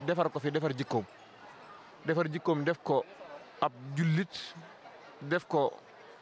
defar ko fi defar jikkoom defar jikkoom def ko ab jullit def ko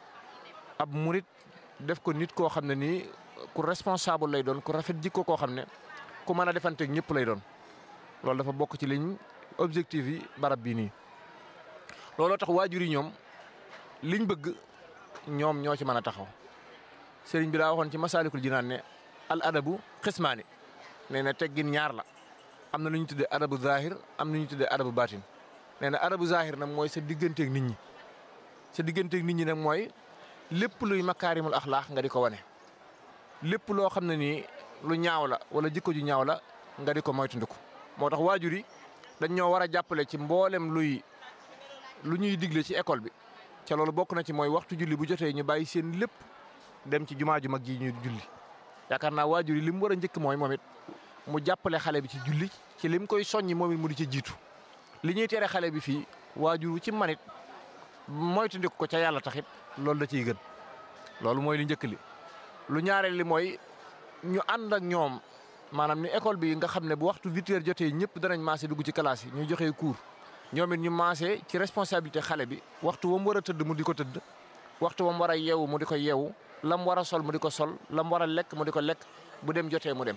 ab murit def ko nit koo xam ne nii ku responsable lay doon ku rafet jikko koo xam ne ku mën a defanteeg ñëpp lay doon loolu dafa bokk ci liñ objectif yi barab bii nii. looloo tax waajur yi ñoom liñ bëgg ñoom ñoo ci mën a taxaw sëriñ bi daa waxoon ci masaalikul jinaan ne al adabu xismaani nee na teggin ñaar la am na lu ñu tuddee adabu zahir am na lu ñu tuddee adabu baatin nee na adabu zahir nag mooy sa digganteeg nit ñi sa digganteeg nit ñi nag mooy lépp luy makaarimul axlaax nga di ko wane. lépp loo xam ne nii lu ñaaw la wala jikko ju ñaaw la nga di ko moytandiku moo tax waajur yi dañ ñoo war a jàppale ci mboolem luy lu ñuy digle ci école bi ca loolu bokk na ci mooy waxtu julli bu jotee ñu bàyyi seen lépp dem ci jumaa ju mag ji ñu julli yaakaar naa waajur yi li mu war a njëkk mooy moom it mu jàppale xale bi ci julli ci lim koy soññi moom it mu di ci jiitu li ñuy tere xale bi fii waajur wu ci manit moytandiku ko ca yàlla taxit loolu da ciy gën loolu mooy li njëkk li lu ñaareel li mooy ñu ànd ak ñoom maanaam ni école bi nga xam ne bu waxtu huit heures jotee ñëpp danañ maase dugg ci classe yi ñu joxe cours ñoom it ñu maase ci responsabilité xale bi waxtu wa mu war a tëdd mu di ko tëdd waxtu wa mu war a yeewu mu di ko yeewu la mu war a sol mu di ko sol la mu war a lekk mu di ko lekk bu dem jotee mu dem.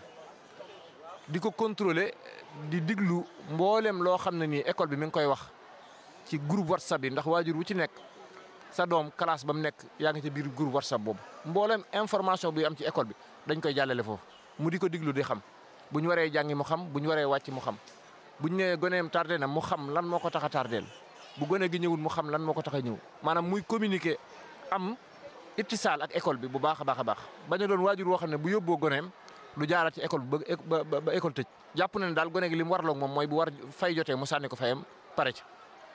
di ko contrôler di diglu mboolem loo xam ne nii école bi mi ngi koy wax ci groupe whatsapp yi ndax waajur wu ci nekk sa doom classe ba mu nekk yaa ngi ci biir groupe whatsapp boobu mboolem information bi am ci école bi dañ koy jàllale foofu mu di ko diglu di xam bu ñu waree jàngi mu xam bu ñu waree wàcc mu xam. bu ñu nee goneem tardé na mu xam lan moo ko tax a tardeel bu gone gi ñëwul mu xam lan moo ko tax a ñëw maanaam muy communiquer am ittisaal ak école bi bu baax a baax a baax bañ a doon waajur woo xam ne bu yóbboo goneem du jaaraat ci école bi ba ba ba école tëj. jàpp na ne daal gone gi li mu waraloon moom mooy bu war fay jotee mu sànni ko fayam pare ci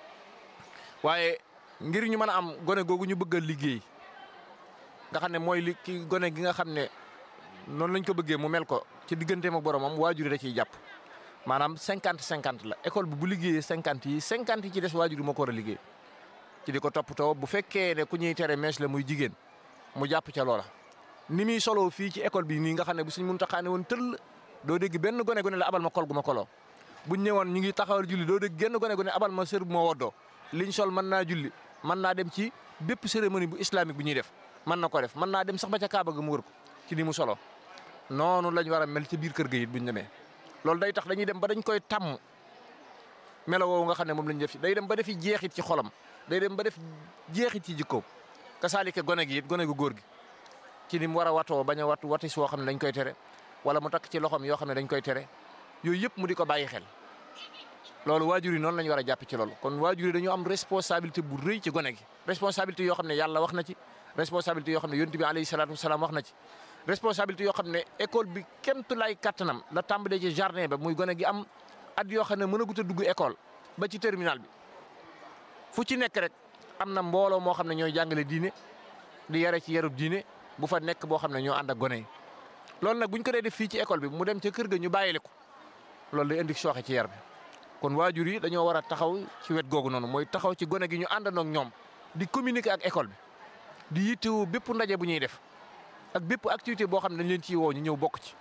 waaye ngir ñu mën a am gone googu ñu bëgg a liggéey nga xam ne mooy li ki gone gi nga xam ne noonu lañ ko bëggee mu mel ko ci digganteem ak boromam waajur yi da ciy jàpp. maanaam cinquante cinquante la école bi bu liggéeyee cinquante yi cinquante yi ci des waajur moo ko war a liggéey ci di ko toppatoo bu fekkee ne ku ñuy tere mèche la muy jigéen mu jàpp ca loola. ni muy soloo fii ci école bi nii nga xam ne bu suñ mun taxaane woon tëll doo dégg benn gone gone la abal ma kol gu ma koloo buñ ñëwoon ñu ngi taxawal julli doo dégg genn gone gone abal ma sër bu ma woddoo liñ sol mën naa julli mën naa dem ci bépp cérémonie bu islamique bu ñuy def mën na ko def mën naa dem sax ba ca Kaaba ga mu wër ko ci ni mu solo noonu lañ war a mel ci biir kër ga it buñ demee loolu day tax dañuy dem ba dañ koy tàmm melo woowu nga xam ne moom lañ def day dem ba defi jeexit ci xolam day dem ba def jeexit ci jikkoom kasaalike gone gi it gone gu góor gi ci ni mu war a watoo bañ a wat watis woo xam ne dañ koy tere wala mu takk ci loxoom yoo xam ne dañ koy tere yooyu yëpp mu di ko bàyyi xel loolu waajur yi noonu lañ war a jàpp ci loolu kon waajur yi dañoo am responsabilité bu rëy ci gone gi responsabilité yoo xam ne yàlla wax na ci responsabilité yoo xam ne yonent bi alayhi salaatu wasalaam wax na ci responsabilité yoo xam ne école bi kemtu lay kattanam la tàmbalee ci jardin ba muy gone gi am at yoo xam ne mën a gut a dugg école ba ci terminal bi fu ci nekk rek am na mbooloo moo xam ne ñooy jàngale diine di yare ci yarub diine bu fa nekk boo xam ne ñoo ànd ak gone yi loolu nag buñ ko dee def fii ci école bi mu dem ca kër ga ñu bàyyile ko loolu day indi sooxe ci yar bi kon waajur yi dañoo war a taxaw ci wet googu noonu mooy taxaw ci gone gi ñu àndandoo ak ñoom di communiquer ak école bi di yittewoo bépp ndaje bu ñuy def ak bépp activité boo xam ne dañ leen ciy woo ñu ñëw bokk ci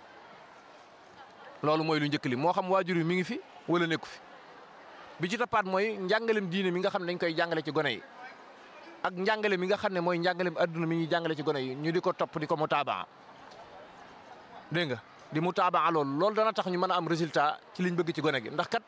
loolu mooy lu njëkk li moo xam waajur yi mi ngi fi wala nekku fi bi ci toppaat mooy njàngalem diine mi nga xam ne dañ koy jàngale ci gone yi ak njàngale mi nga xam ne mooy njàngalem adduna mi ñuy jàngale ci gone yi ñu di ko topp di ko mutaabaa dégg nga di mutaabaa loolu loolu dana tax ñu mën a am résultat ci liñ bëgg ci gone gi ndax kat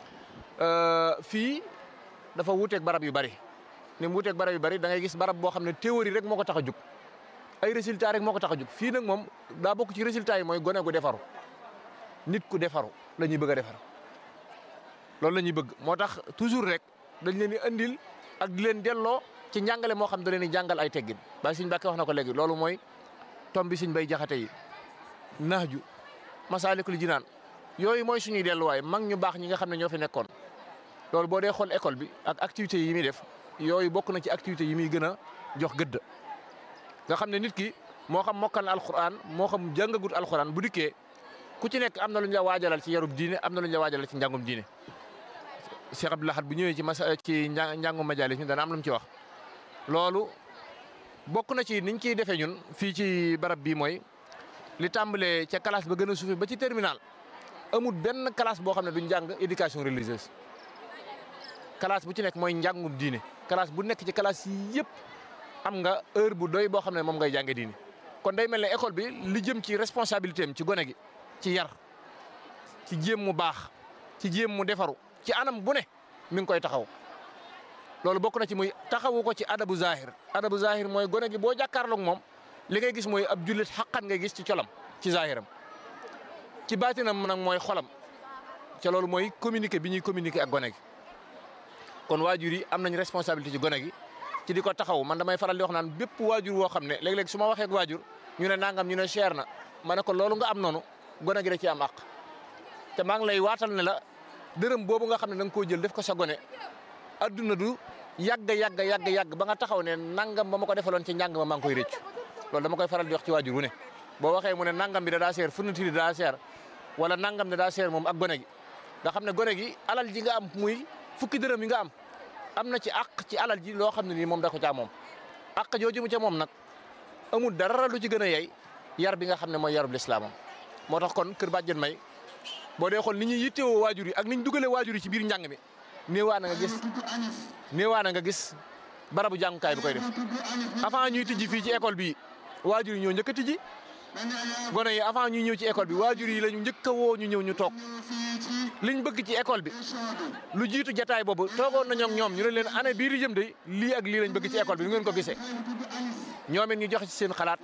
fii dafa wuuteeg barab yu bari ni mu wuuteeg barab yu bari da ngay gis barab boo xam ne théorie rek moo ko tax a jug ay résultat rek moo ko tax a jug fii nag moom daa bokk ci résultat yi mooy gone gu defaru nit ku defaru la ñuy bëgg a defar loolu la ñuy bëgg moo tax toujours rek dañ leen di andil ak di leen delloo ci njàngale moo xam da leen di jàngal ay teggin ba suñ Mbàkke wax na ko léegi loolu mooy tom bi suñ bay jaxate yi naaju masaalikul jinaan yooyu mooy suñuy delluwaay mag ñu baax ñi nga xam ne ñoo fi nekkoon loolu boo dee xool école bi ak activités yi muy def yooyu bokk na ci activités yi muy gën a jox gëdd nga xam ne nit ki moo xam mokkal na alxuraan moo xam jàngagut alxuraan bu dikkee ku ci nekk am na lu ñu la waajalal ci yarub diine am na lu ñu la waajalal ci njàngum diine Cheikh Abdou Lahad bu ñëwee ci masa ci njàngum majalis ñu dana am lu mu ci wax loolu bokk na ci niñ ciy defee ñun fii ci barab bii mooy li tàmbalee ca classe ba gën a suufi ba ci terminal amul benn classe boo xam ne duñ jàng éducation religieuse classe bu ci nekk mooy njàngum diine classe bu nekk ci classe yi yëpp am nga heure bu doy boo xam ne moom ngay jànge diine kon day mel ne école bi li jëm ci responsabilité am ci gone gi ci yar ci jéem mu baax ci jéem mu defaru ci anam bu ne mi ngi koy taxaw loolu bokk na ci muy taxawu ko ci adabu zahir adabu zahir mooy gone gi boo jàkkaarloog moom li ngay gis mooy ab jullit xaqan ngay gis ci colam ci zahiram ci baatinam nag mooy xolam ca loolu mooy communiquer bi ñuy communiquer ak gone gi kon waajur yi am nañ responsabilité ci gone gi ci di ko taxaw man damay faral di wax naan bépp waajur woo xam ne léeg-léeg su ma waxee ak waajur ñu ne nangam ñu ne cher na ma ne ko loolu nga am noonu gone gi da ci am àq te maa ngi lay waatal ne la dërëm boobu nga xam ne da nga koo jël def ko sa gone adduna du yàgg yàgg yàgg yàgg ba nga taxaw ne nangam ba ma ko defaloon ci njàng ma maa ngi koy rëccu loolu dama koy faral di wax ci waajur wu ne boo waxee mu ne nangam bi da daa seer fourniture da daa seer wala nangam da daa seer moom ak gone gi nga xam ne gone gi alal ji nga am muy fukki dërëm yi nga am am na ci àq ci alal ji loo xam ne nii moom da ko caa moom àq jooju mu ca moom nag amul dara lu ci gën a yey yar bi nga xam ne mooy yarub lislaamam moo tax kon kër bàjjen may boo dee xool ni ñuy yittewoo waajur yi ak ni ñu dugalee waajur yi ci biir njàng mi néewaa na nga gis néewaa na nga gis barabu jàngukaay bi koy def avant ñuy tijji fii ci école bi waajur yi ñoo njëkk a tijji gone yi avant ñuy ñëw ci école bi waajur yi la ñu njëkk a woo ñu ñëw ñu toog liñ bëgg ci école bi lu jiitu jataay boobu toogoon nañoo ak ñoom ñu ne leen année bii di jëm de lii ak lii lañ bëgg ci école bi nu ngeen ko gisee ñoom it ñu joxe ci seen xalaat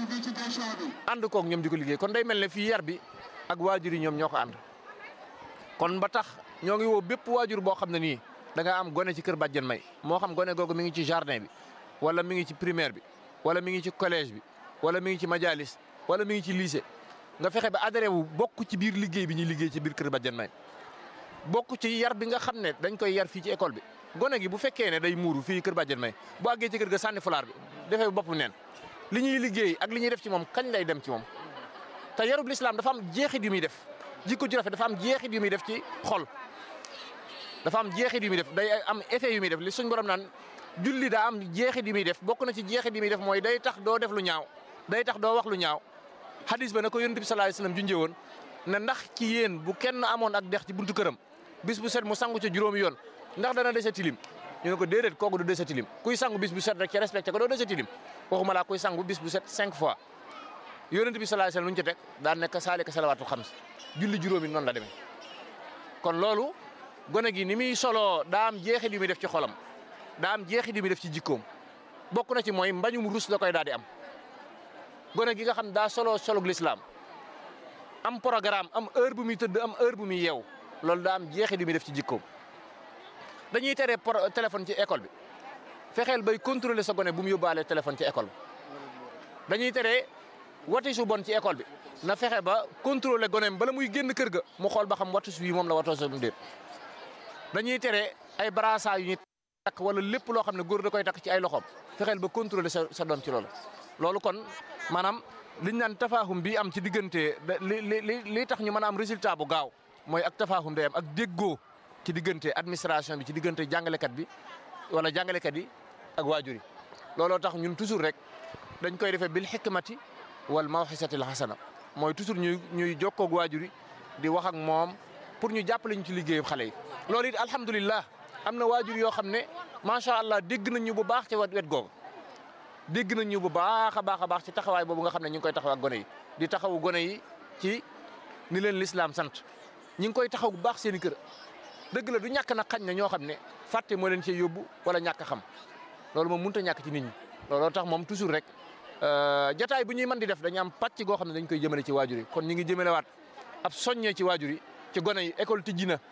ànd koog ñoom di ko liggéey kon day mel ne fii yar bi ak waajur yi ñoom ñoo ko ànd kon ba tax ñoo ngi woo bépp waajur boo xam ne nii da nga am gone ci kër bàjjen may moo xam gone googu mi ngi ci jardin bi wala mi ngi ci primaire bi wala mi ngi ci collège bi wala mi ngi ci majalis wala mi ngi ci lycée nga fexe ba adhéré wu bokk ci biir liggéey bi ñuy liggéey ci biir kër bàjjen may bokk ci yar bi nga xam ne dañ koy yar fii ci école bi gone gi bu fekkee ne day muuru fii kër bàjjen may bu àggee ci kër ga sànni fulaar bi defee bopp neen li ñuy liggéey ak li ñuy def ci moom kañ lay dem ci moom te yarub lislaam dafa am jeexit yu muy def jikko ju rafet dafa am jeexit yu muy def ci xol dafa am jeexit yu muy def day am effet yu muy def li suñ borom naan julli daa am jeexit yu muy def bokk na ci jeexit yu muy def mooy day tax doo def lu ñaaw day tax doo wax lu ñaaw hadis ba na ko yonent bi sallallahu alayhi wasallam junjee woon ne ndax ci yéen bu kenn amoon ak dex ci buntu këram bis bu set mu sangu ca juróomi yoon ndax dana dese tilim ñu ne ko déedéet kooku du dese tilim kuy sangu bis bu set rek ci respecté ko doo dese tilim waxuma laa kuy sangu bis bu set cinq fois yonent bi sallallahu alayhi wasallam lu ñu ci teg daan nekk saalika salawaatul xams julli juróomi noonu la demee kon loolu gone gi ni muy soloo daa am jeexit yu muy def ci xolam daa am jeexit yu muy def ci jikkoom bokk na ci mooy mbañum rus la koy daal di am gone gi nga xam daa soloo solug lislaam am programme am heure bu muy tëdd am heure bu muy yeew loolu daa am jeexit yu muy def ci jikkoom dañuy tere téléphone ci école bi fexeel bay contrôler sa gone bu mu yóbbaale téléphone ci école bi dañuy tere wati su bon ci école bi na fexe ba contrôler goneem bala muy génn kër ga mu xool ba xam watu su yi moom la watoo sa déet dañuy tere ay brassard yu ñuy takk wala lépp loo xam ne góor da koy takk ci ay loxoom fexeel ba contrôler sa sa doom ci loolu loolu kon maanaam liñ naan tafaahum bi am ci diggante li li li tax ñu mën a am résultat bu gaaw mooy ak tafaahum day am ak déggoo ci diggante administration bi ci diggante jàngalekat bi wala jàngalekat yi ak waajur yi looloo tax ñun toujours rek dañ koy defee bil xikmati wal mawxisatil xasana mooy toujours ñuy ñuy jokkoog waajur yi di wax ak moom pour ñu jàppale ñu ci liggéeyu xale yi. loolu it alhamdulilah am na waajur yoo xam ne macha allah dégg nañ ñu bu baax ci wet googu dégg nañ ñu bu baax a baax a baax ci taxawaay boobu nga xam ne ñu ngi koy taxaw ak gone yi di taxawu gone yi ci ni leen lislaam sant ñu ngi koy taxaw bu baax seen i kër. dëgg la du ñàkk na xañ na ñoo xam ne fàtte moo leen cee yóbbu wala ñàkk xam loolu moom mënut a ñàkk ci nit ñi looloo tax moom toujours rek jataay bu ñuy mën di def dañu am pàcc goo xam ne dañ koy jëmale ci waajur yi kon ñu ngi jëmalewaat ab soññee ci waajur yi ci gone yi école tijji na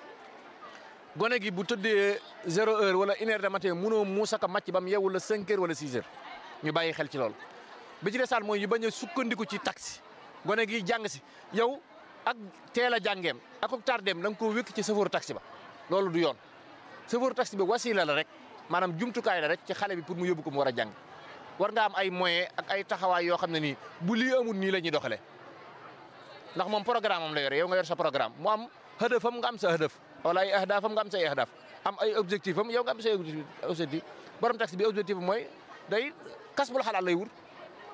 gone gi bu tëddee zéro heure wala une heure de matin munoo muusaka màcc ba mu yeewu la cinq heures wala six heures ñu bàyyi xel ci loolu bi ci desaan mooy ñu bañ a sukkandiku ci taxi gone gi jàng si yow ak teel a jàngeem ak ak tardeem da nga koo wékk ci chauffeur taxi ba loolu du yoon chauffeur taxi ba wasila la rek maanaam jumtukaay la rek ci xale bi pour mu yóbbu ko mu war a jàng war nga am ay moyens ak ay taxawaay yoo xam ne nii bu lii amul nii la ñuy doxalee ndax moom programme am la yore yow nga yor sa programme mu am hëdëfam nga am sa hëdëf wala ay ahdaafam nga am say ahdaaf am ay objectif am yow nga am say objectif borom taxi bi objectif am mooy day kas bul xalaat lay wut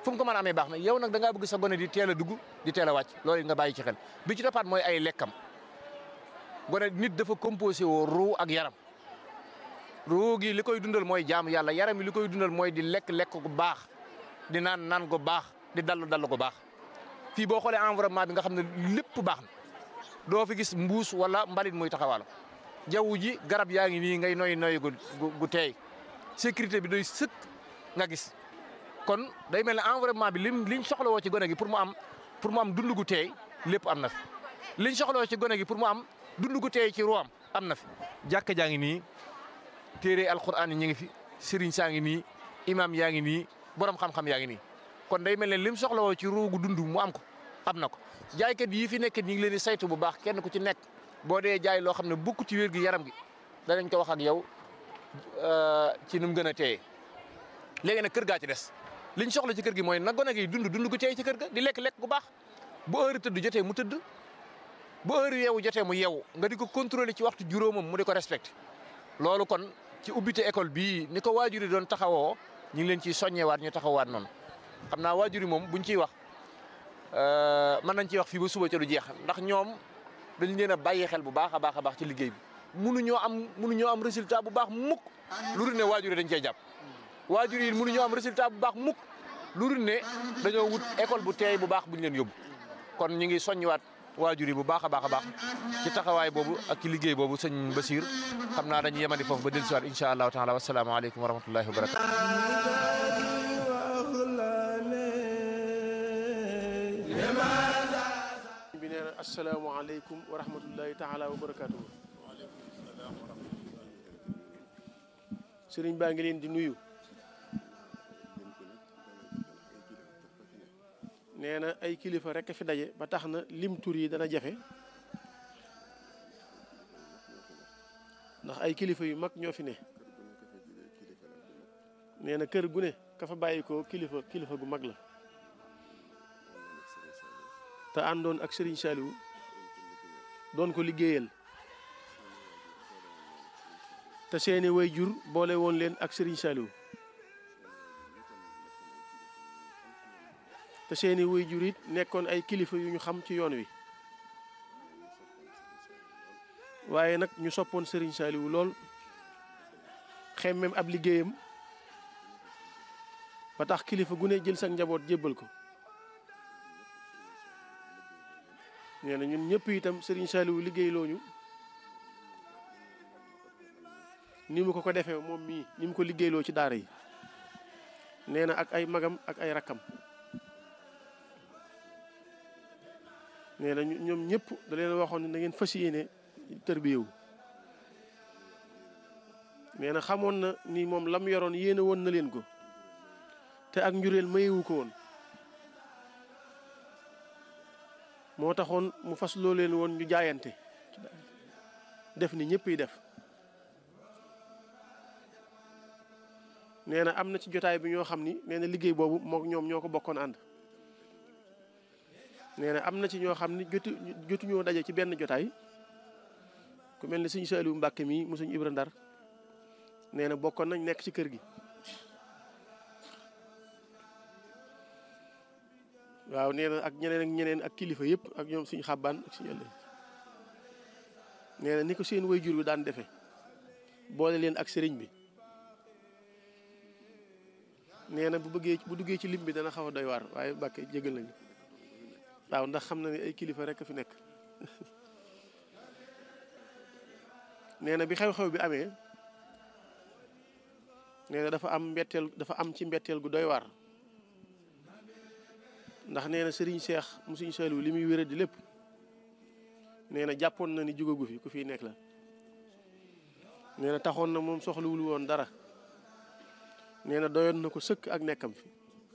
fu mu ko mën a amee baax na yow nag da ngaa bëgg sa gone di teel a dugg di teel a wàcc loolu nga bàyyi ci xel bi ci toppaat mooy ay lekkam gone nit dafa composé woo ruu ak yaram ruu gi li koy dundal mooy jaamu yàlla yaram yi li koy dundal mooy di lekk lekk gu baax di naan naan gu baax di dallu dallu gu baax fii boo xoolee environnement bi nga xam ne lépp baax na doo fi gis mbuus wala mbalit muy taxawaalo jaww ji garab yaa ngi nii ngay noy noy gu gu teey sécurité bi doy sëkk nga gis kon day mel ne environnement bi lim liñ soxlawoo ci gone gi pour mu am pour mu am dund gu teey lépp am na fi liñ soxlawoo ci gone gi pour mu am dund gu teey ci ruwaam am na fi jàkka jaa ngi nii téere alquran yi ñu ngi fi sëriñ saa ngi nii imam yaa ngi nii borom xam-xam yaa ngi nii kon day mel ne lim soxlawoo ci ruugu dund mu am ko am na ko jaaykat yi fi nekk ñu ngi leen di saytu bu baax kenn ku ci nekk boo dee jaay loo xam ne bokku ci wér gi yaram gi danañ ko wax ak yow ci nu mu gën a teeye léegi nag kër gaa ci des liñ soxla ci kër gi mooy na gone gi dund dund gu teey ci kër ga di lekk lekk gu baax bu heure tëdd jotee mu tëdd bu heure yeewu jotee mu yeewu nga di ko contrôler ci waxtu juróomam mu di ko respecté loolu kon ci ubbite école bii ni ko waajur yi doon taxawoo ñu ngi leen ciy soññewaat ñu taxawaat noonu xam naa waajur yi moom buñ ciy wax mën nañ ciy wax fii ba suba ca du jeex ndax ñoom dañ leen a bàyyi xel bu baax a baax a baax ci liggéey bi mënuñoo am mënuñoo am résultat bu baax mukk lu dul ne waajur yi dañ cee jàpp waajur yi mënuñoo am résultat bu baax mukk lu dul ne dañoo wut école bu teey bu baax buñ leen yóbbu kon ñu ngi soññiwaat waajur yi bu baax a baax a baax ci taxawaay boobu ak ci liggéey boobu sëñ Basiir xam naa dañuy yemandi foofu ba dellusiwaat incha allahu taala wasalaamaaleykum wa rahmatullahi wa barakatu bi nee na asalaamaaleykum wa rahmatullahi taala wa barakaatu. sëriñ baa ngi leen di nuyu. nee na ay kilifa rekk fi daje ba tax na lim tur yi dana jafe. ndax ay kilifa yu mag ñoo fi ne. nee na kër gu ne ka fa bàyyi ko kilifa kilifa gu mag la. te àndoon ak Serigne Saliou doon ko liggéeyal te seeni way jur boole woon leen ak Serigne Saliou te seeni way jur it nekkoon ay kilifa yu ñu xam ci yoon wi waaye nag ñu soppoon Serigne Saliou lool xemmem ab liggéeyam ba tax kilifa gu ne jël sa njaboot jébbal ko nee na ñun ñëpp itam Serigne Saliou liggéey looñu ni mu ko ko defee moom mii ni mu ko liggéeyloo ci daara yi nee na ak ay magam ak ay rakkam nee na ñoom ñëpp da leen waxoon ne na ngeen fas yéene tërbiyewu nee na xamoon na ni moom lam yoroon yéene woon na leen ko te ak njureel mayewu ko woon moo taxoon mu fas loo leen woon ñu jaayante def ni ñëpp yi def nee na am na ci jotaay bi ñoo xam ni nee na liggéey boobu mook ñoom ñoo ko bokkoon ànd nee na am na ci ñoo xam ni jotu jotuñoo daje ci benn jotaay ku mel ni suñu Saliou Mbàkke mii mu suñu Ibra Ndar nee na bokkoon nañ nekk ci kër gi waaw nee na ak ñeneen ak ñeneen ak kilifa yëpp ak ñoom suñu xàbbaan ak suñu ëllëg nee na ni ko seen way jur bi daan defe boole leen ak sëriñ bi nee na bu bëggee bu duggee ci lim bi dana xaw a doy waar waaye Mbàkke jégal nañu waaw ndax xam na ne ay kilifa rek a fi nekk nee na bi xew-xew bi amee nee na dafa am mbetteel dafa am ci mbetteel gu doy waar ndax nee na Serigne Cheikh mu Serigne Saliou li muy wéra di lépp nee na jàppoon na ni jugagu fi ku fiy nekk la nee na taxoon na moom soxlawul woon dara nee na doyoon na ko sëkk ak nekkam fi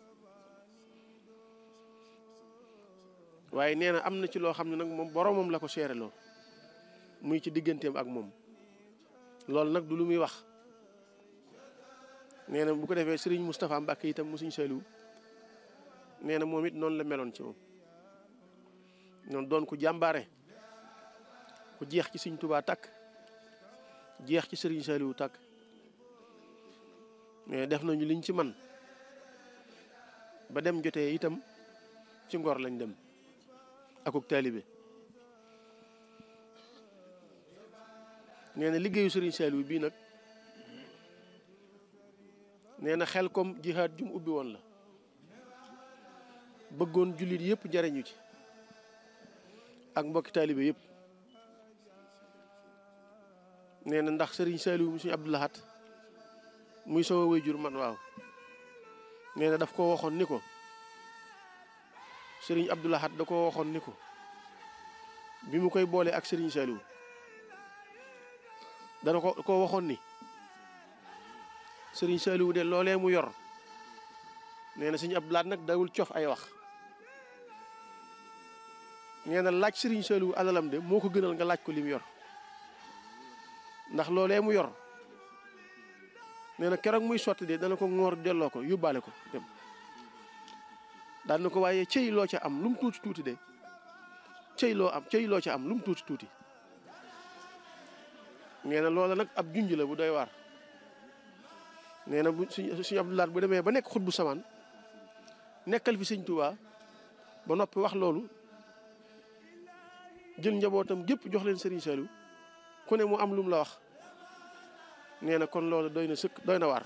waaye nee na am na ci loo xam ne nag moom boromam la ko seereloo muy ci digganteem ak moom loolu nag du lu muy wax nee na bu ko defee Serigne Moustapha Mbacke itam mu Serigne Saliou nee na moom it noonu la meloon ci moom noonu doon ku jàmbaare ku jeex ci Sëriñ Tuubaa takk jeex ci Sëriñ Saliou takk mais def nañu liñ ci man ba dem jotee itam ci ngor lañ dem akuk taalibe nee na liggéeyu Serigne Saliou bii nag nee na xel comme jihaad jum ubbi woon la bëggoon jullit yëpp jariñu ci ak mbokki taalibe yëpp nee na ndax Serigne Saliou mu suñu Abdou Lahad muy sama waajur man waaw nee na daf ko waxoon ni ko Serigne Abdou Lahad da ko waxoon ni ko bi mu koy boole ak Serigne Saliou dana ko ko waxoon ni Serigne Saliou de loolee mu yor nee na Serigne Abdou Lahad nag dawul cof ay wax nee na laaj Serigne Saliou alalam de moo ko gënal nga laaj ko li mu yor ndax loolee mu yor nee na keroog muy sotti de dana ko ŋoor delloo ko yóbbaale ko dem daan na ko waaye cëy loo ca am lu mu tuuti tuuti de cëy loo am cëy loo ca am lu mu tuuti tuuti nee na loola nag ab junj la bu doy waar nee na bu suñ suñu Abdou Lahad bu demee ba nekk xut bu samaan nekkal fi sëñ Tuubaa ba noppi wax loolu jël njabootam gépp jox leen Serigne Saliou ku ne mu am lu mu la wax nee na kon loolu doy na sëkk doy na waar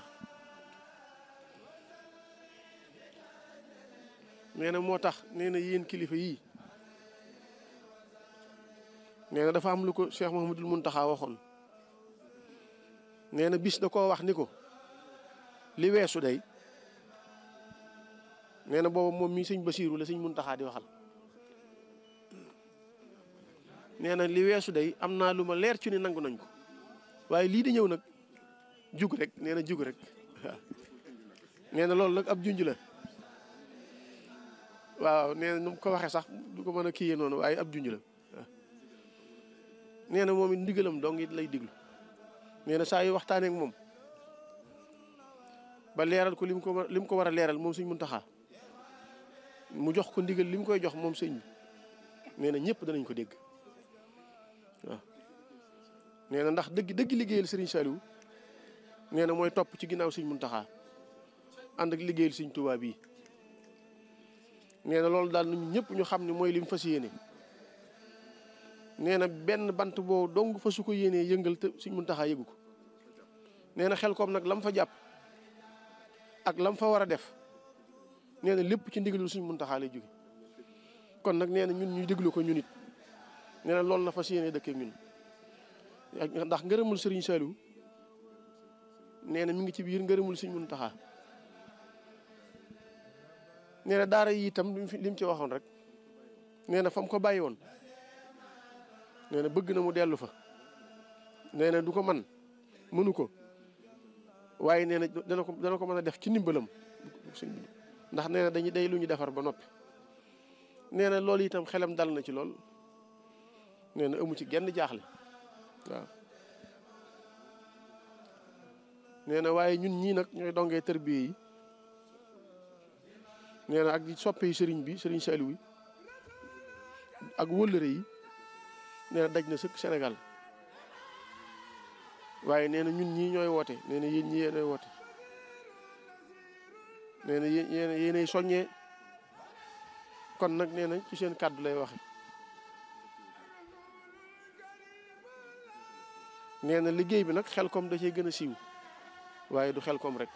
nee na moo tax nee na yéen kilifa yii nee na dafa am lu ko Cheikh Mouhamadul Mountakha waxoon nee na bis da koo wax ni ko li weesu day nee na booba moom mii sëñ Basiiru la sëñ Mountakha di waxal nee na li weesu day am naa lu ma leer ci ni nangu nañ ko waaye lii di ñëw nag jug rek nee na jug rek waaw nee na loolu nag ab junj la waaw nee na nu mu ko waxee sax du ko mën a kiyee noonu waaye ab junj la waaw nee na moom it ndigalam dong it lay diglu nee na saa yu waxtaanee ak moom ba leeral ko lim ko war lim ko war a leeral moom sëñ Muntaxa mu jox ko ndigal li mu koy jox moom sëñ bi nee na ñëpp danañ ko dégg waaw nee na ndax dëgg dëgg liggéeyal Serigne Saliou nee na mooy topp ci ginnaaw Serigne Mountakha ànd ak liggéeyal Serigne Touba bii nee na loolu daal ñun ñëpp ñu xam ne mooy li mu fas yéene nee na benn bant boo dong fa su ko yéenee yëngal te Serigne Mountakha yëgu ko nee na xel koom nag lam fa jàpp ak lam fa war a def nee na lépp ci ndigalul Serigne Mountakha lay jóge kon nag nee na ñun ñuy déglu ko ñun it nee na loolu la fas yéene dëkkee ñun ndax ngërëmul Serigne Saliou nee na mi ngi ci biir ngërëmul Serigne Mountakha nee na daara yi itam li mu ci waxoon rek nee na fa mu ko bàyyi woon nee na bëgg na mu dellu fa nee na du ko man mënu ko waaye nee na dana ko dana ko mën a def ci ndimbalam ndax nee na dañuy day lu ñu defar ba noppi nee na loolu itam xelam dal na ci lool nee na amu ci genn jaaxle waaw nee na waaye ñun ñii nag ñooy dongee tërbiye yi nee na ak di soppe yi sëriñ bi sëriñ Saliou yi ak wëllëre yi nee na daj na sëkk Sénégal waaye nee na ñun ñii ñooy woote nee na yéen ñii yéenay woote nee na yéen yéenay soññee kon nag nee na ci seen kàddu lay waxe nee na liggéey bi nag xel kom da cee gën a siiw waaye du xel kom rek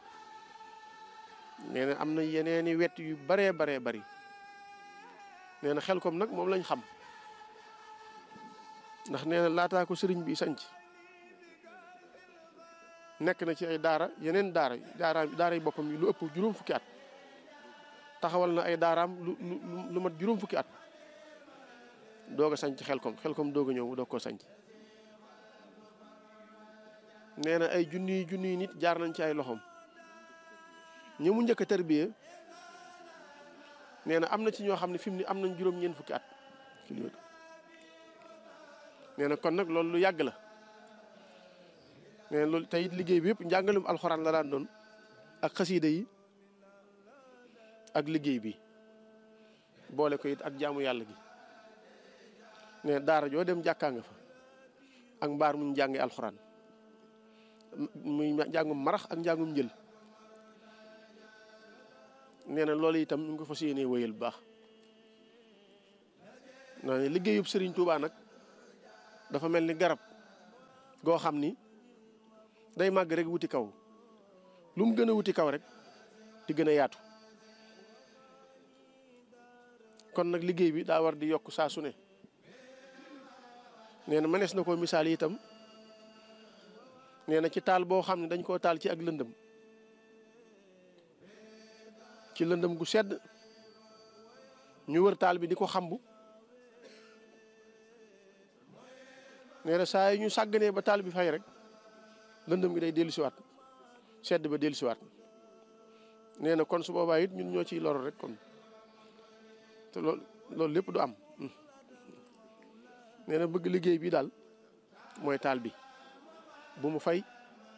nee na am na yeneeni wet yu baree baree bari nee na xel kom nag moom lañ xam ndax nee na laataa ko sëriñ bi sanc nekk na ci ay daara yeneen daara daara daara yi boppam yi lu ëpp juróom fukki at taxawal na ay daaraam lu lu lu mat juróom fukki at doog a sanc xel kom xel kom doog a ñëw mu doog koo sanc nee na ay junniy junniy nit jaar nañ ci ay loxoom ñi mu njëkk a tarbiyee nee na am na ci ñoo xam ne fi mu ne am nañ juróom-ñeent fukki at nee na kon nag loolu lu yàgg la nee na loolu tey it liggéey bi yëpp njàngalum alxuraan la daan doon ak xasiida yi ak liggéey bi boole ko it ak jaamu yàlla gi nee na daara joo dem jàkkaa nga fa ak mbaar muñ jàngi alxuraan muy njàngum marax ak njàngum njël nee na loolu itam ñu ngi ko fas yéenee wéyal bu baax naa ne liggéeyub Serigne Touba nag dafa mel ni garab goo xam ni day màgg rek wuti kaw lu mu gën a wuti kaw rek di gën a yaatu kon nag liggéey bi daa war di yokk saa su ne nee na mënees na ko misaal itam nee na ci taal boo xam ne dañ koo taal ci ak lëndëm ci lëndëm gu sedd ñu wër taal bi di ko xambu nee na saa yi ñu sàgganee ba taal bi fay rek lëndëm gi day dellusiwaat sedd ba dellusiwaat nee na kon su boobaa it ñun ñoo ciy loro rek kon te loolu loolu lépp du am nee na bëgg liggéey bi daal mooy taal bi bu mu fay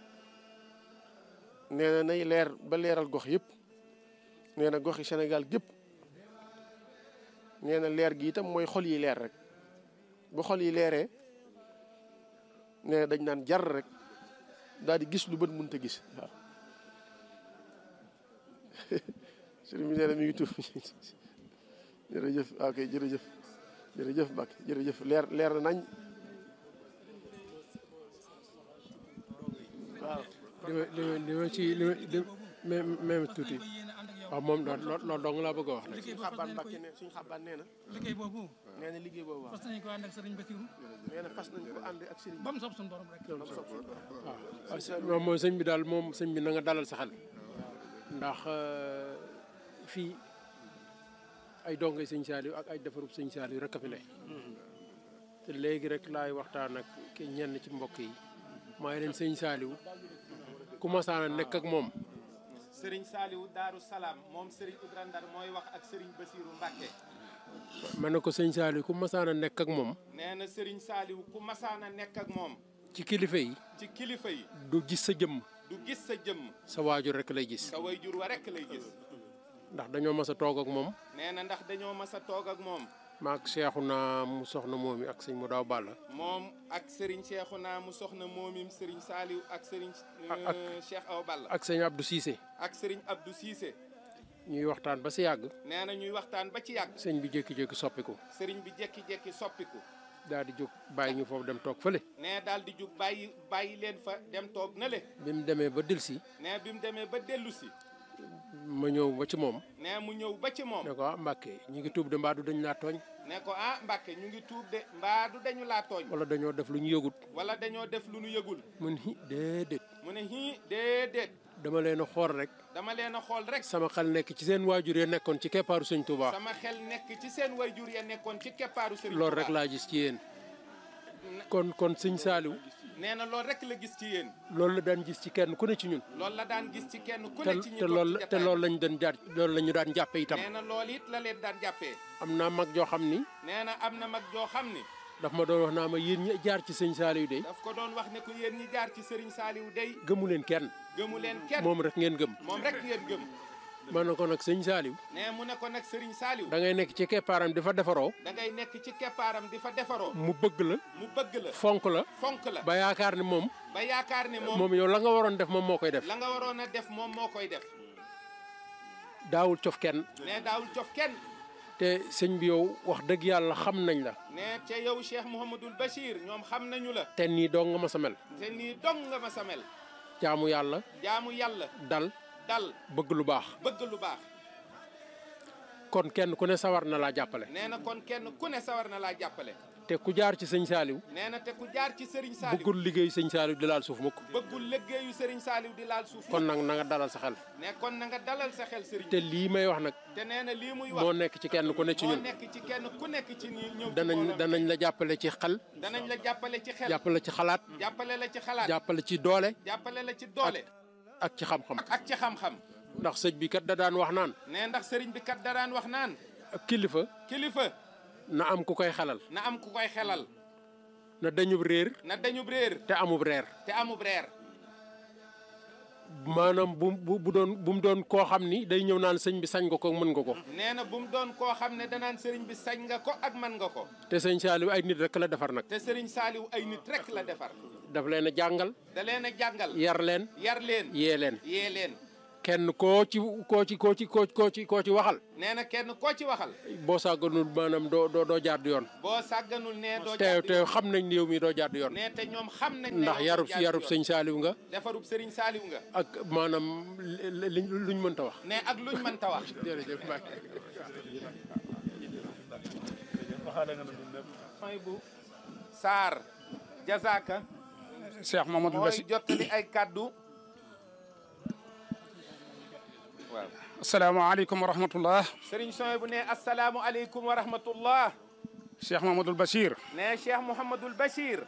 nee na nay leer ba leeral gox yëpp nee na goxi Sénégal gépp nee na leer gi itam mooy xol yi leer rek bu xol yi leeree nee na dañ naan jar rek daal di gis lu bët mënta gis waaw sëriñ bi nee na mi ngi tuub jërëjëf ok jërëjëf jërëjëf Mbacke jërëjëf leer leer na nañ waaw li ma li ma li ma ci li ma li même même tuuti waaw moom loolu loolu dong laa bëgg a wax rek. suñu xabaan Mbacke ne suñu xabaan nee na liggéey boobu nee na liggéey boobu waaw fas nañu ko ànd ak sëriñ Basiru nee na fas nañ ko ànd ak sëriñ ba mu sob suñu borom rek waaw moom mooy sëñ bi daal moom sëñ bi na nga dalal sa xel ndax fii ay dongay sëñ Saliou ak ay defarub sëñ Saliou rek a fi ne te léegi rek laay waxtaan ak ki ñenn ci mbokk yi maa ngi leen sëñ Saliou ku masaan a nekk ak moom sëriñ Saliou Daaru Salaam moom sëriñ Ibra Ndar mooy wax ak sëriñ Basiiru Mbàkke ma ne ko sëñ Saliou ku masaan a nekk ak moom nee na sëriñ Saliou ku masaana nekk ak moom ci kilifa yi ci kilifa yi du gis sa jëmm du gis sa jëmm sa waajur rek lay gis sa wayjur wa rekk lay gis ndax dañoo mas a toog ak moom nee na ndax dañoo mas a toog ak moom maak seexu naa mu soxna moom yi ak sëñ mu daaw balla moom ak sëriñ Cheikhouna mu soxna moomim sëriñ Saliou ak sëriñ ak- euh, Cheikh Awa Balla ak sëñ Abdou Cissé ak sëriñ Abdou Cissé ñuy waxtaan ba si yàgg nee na ñuy waxtaan ba ci yàgg sëñ bi jékki-jékki soppiku sëriñ bi jekki-jekki soppiku daal di jóg bàyyi ñu foofu dem toog fële nee daal di jug bàyyi bàyyi leen fa dem toog na le bi mu demee ba delsi nee bi mu demee ba dellu si ma ñëw ba ci moom nee mu ñëw ba ci moom ne ko ah Mbàkke ñu ngi tuub de mbaa du dañ laa tooñ ne ko ah Mbàkke ñu ngi tuub de mbaa du dañu laa tooñ wala dañoo def lu ñu yëgut wala dañoo def lu nu yëgul mun hi déedéet mu ne hii déedéet dama leen a xool rek dama leen a xool rek sama xel nekk ci seen waajur ya nekkoon ci keppaaru sëñ Touba sama xel nekk ci seen wayjur ya nekkoon ci keppaaru sëriñ loolu rek Tuubaa. laa gis ci yéen kon kon sëñ Saaliw nee na loolu rek la gis ci yéen loolu la daan gis ci kenn ku ne ci ñun loolu la daan gis ci kenn ku te ne ci ñi te toog loolu ci te jataay loolu lañ doon jaar loolu la ñu daan jàppe itam nee na loolu it la leen daan jàppee am naa mag joo xam ni nee na am na mag joo xam ni daf ma doon wax naa ma yéen ñi jaar ci sëñ Saaliw de daf ko doon wax ne ko yéen ñi jaar ci sëriñ Saaliw day gëmu leen kenn gëmu leen kenn moom rek ngeen gëm moom rek ngeen gëm ma ne ko nag sëñ Saaliw nee mu ne ko nag sëriñ Saaliw da ngay nekk ci keppaaram di fa defaroo da ngay nekk ci keppaaram di fa defaroo mu bëgg la mu bëgg la fonk la fonk la ba yaakaar ni moom ba yaakaar ne moom moom yow la nga waroon def moom moo koy def la nga waroon a def moom moo koy def daawul cof kenn ne daawul cof kenn te sëñ bi yow wax dëgg yàlla xam nañ la ne ca yow Cheikh Mouhamadul Bachir ñoom xam nañu la te nii dong nga ma sa mel te nii dong nga ma samel jaamu yàlla jaamu yàlla dal dal bëgg lu baax bëgg lu baax kon kenn ku ne sawar na laa jàppale nee na kon kenn ku ne sawar na laa jàppale te ku jaar ci sëñ Saaliw nee na te ku jaar ci Serigne Saliou bëggul liggéey sëñ Saaliw di laal suuf mukk bëggul liggéeyu Serigne Saliou di laal suuf kon nag na nga dalal sa xel ne kon na nga dalal sa xel Serigne te lii may wax nag te nee na lii muy wax moo nekk ci kenn ku ne ci moo ñun nekk ci kenn ku nekk ci ñi ñëw ci danañ mbooloo mi. danañ la jàppale ci xel danañ la jàppale ci xel jàppale ci xalaat jàppale la ci xalaat jàppale ci doole jàppale la ci doole ak ci xam-xam ak ci xam-xam ndax sëñ bi kat da daan wax naan ne ndax Serigne bi kat daraan wax naan ab kilifa kilifa na am ku koy xelal na am ku koy xelal na dañub réer na dañub réer te amub reer te amub reer maanaam bu bu bu doon bu mu doon koo xam ni day ñëw naan sëñ bi sañ nga ko mën nga ko nee na bu mu doon koo xam ne danaan Serigne bi sañ nga ko ak man nga ko te sëñ Saaliw ay nit rek la defar nag te Serigne Saliou ay nit rek la defar daf leen a jàngal da leen a jàngal yar leen yar leen yee leen yee leen kenn koo ci koo ci koo ci koo koo ci koo ci waxal nee na kenn koo ci waxal boo sàgganul maanaam doo doo doo jaar di yoon boo sàgganul ne doo te jàdd te yoon. xam nañ ni yow mi doo jaar di yoon ne te ñoom xam nañ ne ndax yow yarub doo jàdd yarub yoon. sëñ Saaliw nga defarub sëriñ Saaliw nga ak maanaam li li luñ mënta wax ne ak luñ mënta wax jërëjëf Mbacke mooy bu Saar Jazaaka Cheikh Mamadou mooy Bassi jottali ay kaddu waaw asalaamaaleykum wa rahmatullah sëriñ Soy bu ne asalaamu aleykum wa rahmatullah Cheikh Mamadou Bachir ne Cheikh Mouhamadul Bachir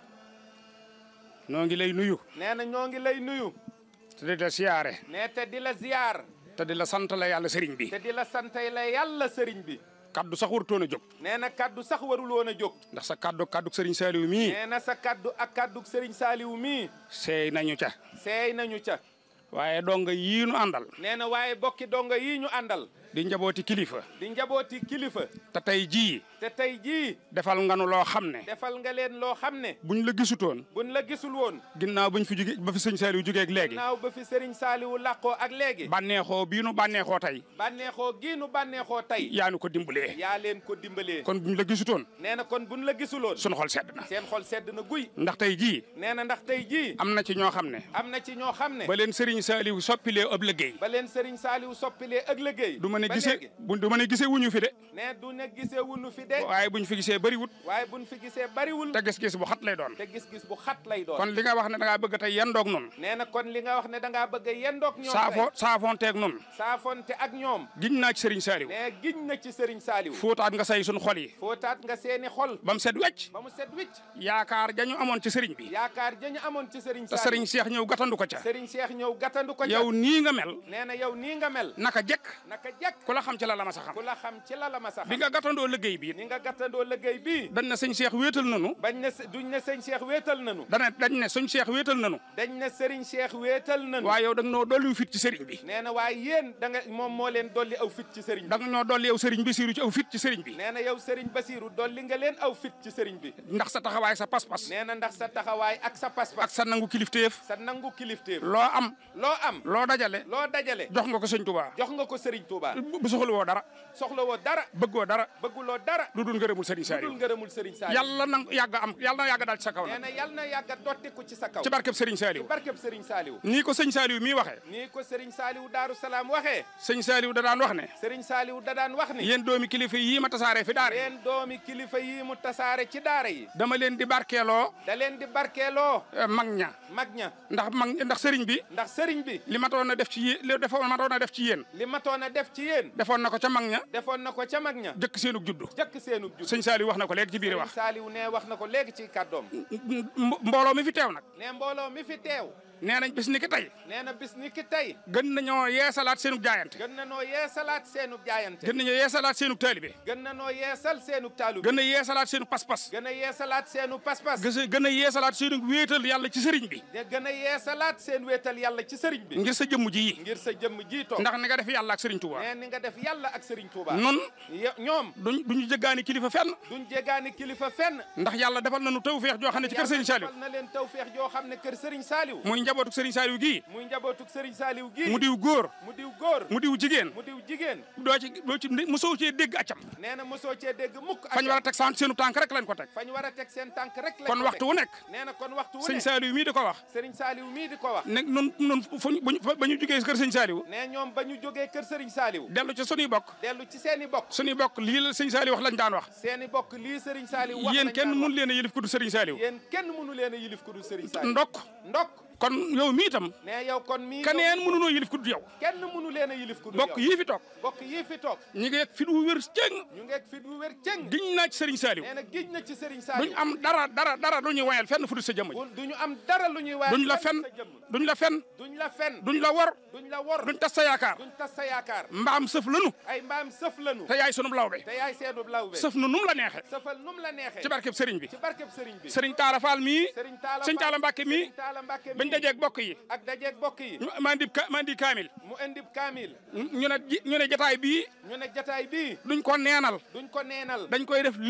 noo ngi lay nuyu nee na ñoo ngi lay nuyu te di la siyaare ne te di la ziyaar te di la sant la yàlla sëriñ bi te di la santay la yàlla sëriñ bi kaddu sax warutoon a jóg nee na kaddu sax warul woon a jóg ndax sa kaddu kaddu sëriñ Saliou mii nee na sa kaddu ak kaddu sëriñ Saaliwu mii seey nañu ca seey nañu ca waaye donga yii nu àndal nee na waaye bokki donga yii ñu àndal di njabooti kilifa di njabooti kilifa te tey jii te tey jii defal nga nu loo xam ne defal nga leen loo xam ne buñ la gisutoon buñ la gisul woon ginnaaw buñ fi jóge ba fi sëñ Saliou jógeeg léegi naaw ba fi sëriñ Saaliwu làqoo ak léegi bànneexoo bii nu bànneexoo tey bànneexoo gii nu bànneexoo tey yaa nu ko dimbalee yaa leen ko dimbalee kon buñ la gisutoon nee na kon buñ la gisuloon sunu xol sedd na seen xol sedd na guy ndax tey jii nee na ndax tey jii am na ci ñoo xam ne am na ci ñoo xam ne ba leen sëriñ Saliou soppilee ab liggéey ba leen sëriñ Saaliwu soppilee ak liggéey du ma ne ba gisee léegi bu du ma ne gisee wuñu fi de ne du ne gisee wunu fi de waaye buñ fi gisee bëriwut waaye buñ fi gisee bariwul te gis-gis bu xat lay doon te gis-gis bu xat lay doon kon li nga wax ne da ngaa bëgg tey yendoog nun nee na kon li nga wax ne da ngaa bëgg a yendoog ñoom saafo tey saafonteeg nun saafonte ak ñoom giñ naa ci sëriñ Saliou ne giñ na ci sëriñ Saaliwu fóotaat nga say suñ xol yi footaat nga seeni xol ba mu set wecc ba mu set wicc yaakaar jañu amoon ci sëriñ bi yaakaar jañu amoon ci sëriñ te Saaliwu sëriñ Cheikh ñëw gàttandu ko ca sëriñ Cheikh ñëw gàttandu ko ca yow nii nga mel nee na yow nii nga mel naka jekk naka jekk ku la xam ci la la ma sa xam ku la xam ci la la ma sax bi nga gàttandoo liggéey bi ni nga gàttandoo liggéey bii dañ ne sëñ Cheikh wéetal nanu bañ ne s- duñ ne sëñ Cheikh wéetal nanu dana dañ ne sëñ Cheikh wéetal nanu dañ ne sëriñ Cheikh wéetal nanu waaye yow da nga noo dolli fit ci sëriñ bi nee na waaye yéen da nga moom moo leen dolli aw fit ci sëriñ bi da nga ñoo dolli yow sëriñ bi siiru ci aw fit ci sëriñ bi nee na yow sëriñ Basiiru dolli nga leen aw fit ci sëriñ bi ndax sa taxawaay sa pas-pas nee na ndax sa taxawaay ak sa pas-pas ak sa nangu kilifteef sa nangu kilifteef loo am loo am loo dajale loo dajale jox nga ko sëñ Touba jox nga ko sëriñ Touba bu soxla woo dara soxla woo dara bëggoo dara bëgguloo dara lu dul ngërëmul sëriñ dul Saliou ngërëmul sëriñ Saaliw yàlla na yàgg am yàlla na yàgg daal ci sa kaw nee nag na yal na yàgga dottiku ci sa kaw ci barkeb sëriñ Saliou barkeb sëriñ Saaliw nii ko sëñ Saliou mii waxee nii ko sëriñ Saaliw Daaru Salaam waxee sëñ Saliou da daan wax ne sëriñ Saaliw da daan wax ni yéen doomi kilifa yii ma tasaaree fi daare leen doomi kilifa yi mu tasaare ci daara yi dama leen di barkeeloo da leen di barkeeloo eh, mag ña mag ña ndax mag ndax sëriñ bi ndax sëriñ bi li matoon na def ci yéen li defoon matoon na def ci yéen li matoon a def ci yéen defoon na ko ca mag ña defoon na ko ca mag ña jëkk seenug juddu jëkk seenub jub sëñ Saliou wax na ko léegi ci biir sëriñ wax Saaliw ne wax na ko léegi ci kàddoom mbo- mbooloo mi fi teew nag ne mbooloo mi fi teew nee nañ bis ni ki tey nee na bis ni ki tey gën nañoo yeesalaat seenug jaayante gën na noo yeesalaat seenub jaayante gën nañoo yeesalaat seenug taalibe gën na noo yeesal seenub taalub gën a yeesalaat seenu pas-pas gën a yeesalaat seenu pas-pas gës- gën a yeesalaat seenu wéetal yàlla ci sëriñ bi de gën a yeesalaat seen wéetal yàlla ci sëriñ bi ngir sa jëmm ji yi ngir sa jëmm jiitoo ndax ni nga def yàlla ak sëriñ Touba nee ni nga def yàlla ak sëriñ Touba nun Yo- ñoom duñ duñu jëggaani kilifa fenn duñ jégaani kilifa fenn ndax yàlla defal nañu tawfeex joo xam ne ci kër sëriñ Saliou defal na leen tawfeex joo xam ne kër sëriñ Saaliw muy njabootu sëriñ Saliou gii muy njabootuk sëriñ Saaliw gii mu diw góor mu diw góor mu diw jigéen mu diw jigéen doo ci doo ci mosoo cee dégg accam nee na mosoo cee dégg mukk ak fañ war a teg sant seenu tànk rek lañ ko teg fañ war a teg seen tànk rek lañ kon ko waxtu teg. wu nekk nee na kon waxtu wu sëñ ne Saliou mii di ko wax sëriñ Saaliw mii di ko wax ne nun nun fuñ buñ ba ñu jógee kër sëñ Saliou ne ñoom ba ñu jógee kër sëriñ Saaliw dellu ci sunuy bokk dellu ci seeni bokk sunuy bokk lii la sëñ Saliou wax lañ daan wax seeni bokk lii sëriñ Saaliw wax yéen lañ kenn daan mun wax. leen a yëlif ku du sëriñ Saliou yéen kenn mënu leen a yilif ku dul sëriñ Saaliw ndokk ndok kon yow mii itam ne yow kon mii keneen mënunoo yëlif ku du yow kenn mënu leen a yilif ku dul bokk yow. yii fi toog bokk yii fi toog ñi ngi fit wu wér cëng ñu ngeeg fi du wér cëng giñ naa ci sëriñ Saliou nee na géej na ci sëriñ duñ Saaliw am dara dara dara lu ñuy wayal fenn fu du sa jëmm ji bu duñu am dara lu ñuy waaye duñ la fen sa jëmm duñ la fen duñ la fen duñ la wor duñ la wor duñ tas sa yaakaar duñ tas sa yaakaar mbaam sëf lanu ay mbaam sëf lanu te yaay sunub lawbe te yaay seenub lawbe sëf nu num la neexe sëfal num la neexee ci barkeb sëriñ bi ci barkeb sëriñ bi sëriñ Taala Fall mii sëriñ Taala sëriñ Taala Mbàkke mii sëriñ Taala Mbàkke bañ mii dajeeg bokk yi ak dajeeg bokk yi ñu maa ndi ka maa ndi kaamil mu indib kaamil ñu ne ji- ñu ne jataay bii ñu ne jataay bii duñ ko neenal duñ ko neenal dañ koy def lépp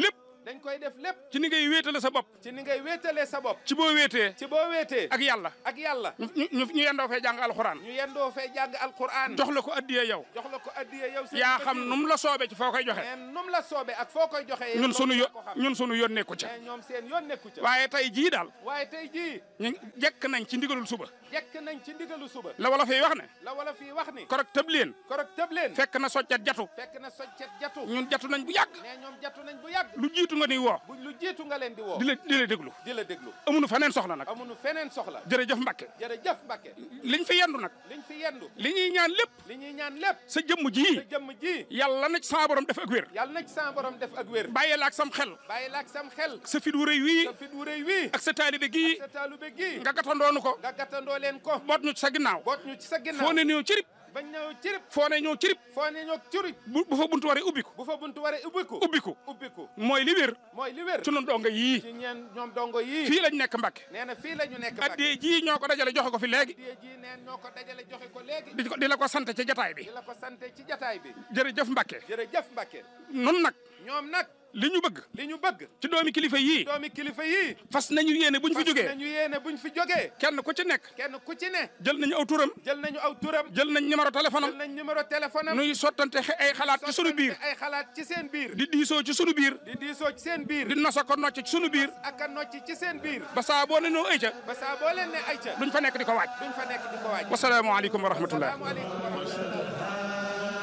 dañ koy def lépp ci ni ngay wéetale sa bopp ci ni ngay wéetalee sa bopp ci boo wéetee ci boo wéetee ak yàlla ak yàlla ñu ñu ñu yendoo fee jàng alxuraan ñu yendoo fee jàng alquran jox la ko addiyee yow jox la ko addiye yow sëriñ yaa xam Basiru. nu mu la soobee ci foo koy joxe mais num la soobee ak foo koy joxee ñun sunu yo ko xam ñun sunu yoon nekku ca mais ñoom seen yoon nekku ca waaye tey jii daal waaye tey jii ñu jekk nañ ci ndigalul suba jekk nañ ci ndigalu suba la wala fay wax ne la wala fii wax ni korok tëb leen korog tëb leen fekk na soccet jatu fekk na soccet jatu ñun jatu nañ bu yàgg mais ñoom jatu nañ bu yàgg lu jiitu nga ni woo bu lu jiitu nga leen di woo di la di la déglu di la déglu amuñu faneen soxla nag amuñu feneen soxla jërëjëf Mbacke jërëjëf Mbacke liñ fi yendu nag liñ fi yendu li ñuy ñaan lépp li ñuy ñaan lépp sa jëmm sa ji jëmm ji yàlla na ci sama borom def ak wér yàlla na ci sa borom def ak wér bàyyi la ak sam xel bàyyi la ak sam xel sa fit wu rëy wii sa fit wu rëy wii ak sa taalibe gii sa taalube gii nga gatandoonu ko nga gàttandoo leen ko boot ñu ci sa ginnaaw boot ñu ci sa ginnaaw foo ne ñëw cirib bañ ñëw cirib foo ne ñëw cirib foo ne ñoo curi bu bu fa buntu waree ubbiku bu fa buntu waree ubbiku ubbiku ubbiku mooy li wér mooy li wér ci nun donga yii ci ñeen ñoom dongo yii fii lañ nekk Mbacke nee na fii la ñu nekk Mbacke addee ji ñoo ko dajale joxe ko fi léegi addiye ji neen ñoo ko dajale joxe ko léegi di ko di la ko sant ci jataay bi di la ko sante ci jataay bi jërëjëf Mbacke jërëjëf Mbacke nun nag ñoom nag li ñu bëgg li ñu bëgg ci doomi kilifa yii doomi kilifa yii fas nañu yéene buñ fi fas jógee nañu yéene buñ fi jógee kenn ku ci nekk kenn ku ci ne jël nañu aw turam jël nañu aw turam jël nañ numéro téléphone jël am nañ numéro téléphone am nuy sottante xe- ay xalaat ci sunu biir sottante ay xalaat ci seen biir di diisoo ci sunu biir di diisoo ci seen biir di nosa ko nocc ci sunu biir ak a nocc ci seen biir ba saa boo ne noo ay ca ba saa boo leen ne ay ca duñ fa nekk di ko waaj duñ fa nekk di ko waaj wasalaamaaleykum wa rahmatullah salaamaaleykum wa rahmatullah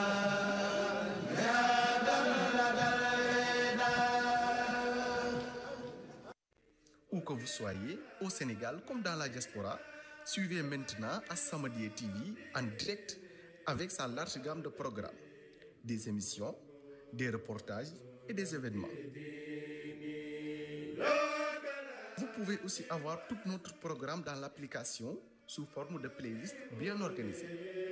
Où que vous soyez, au Sénégal comme dans la diaspora, suivez maintenant As-Samadiyya TV en direct avec sa large gamme de programmes, des émissions, des reportages et des événements. Vous pouvez aussi avoir tout notre programme dans l'application sous forme de playlist bien organisée.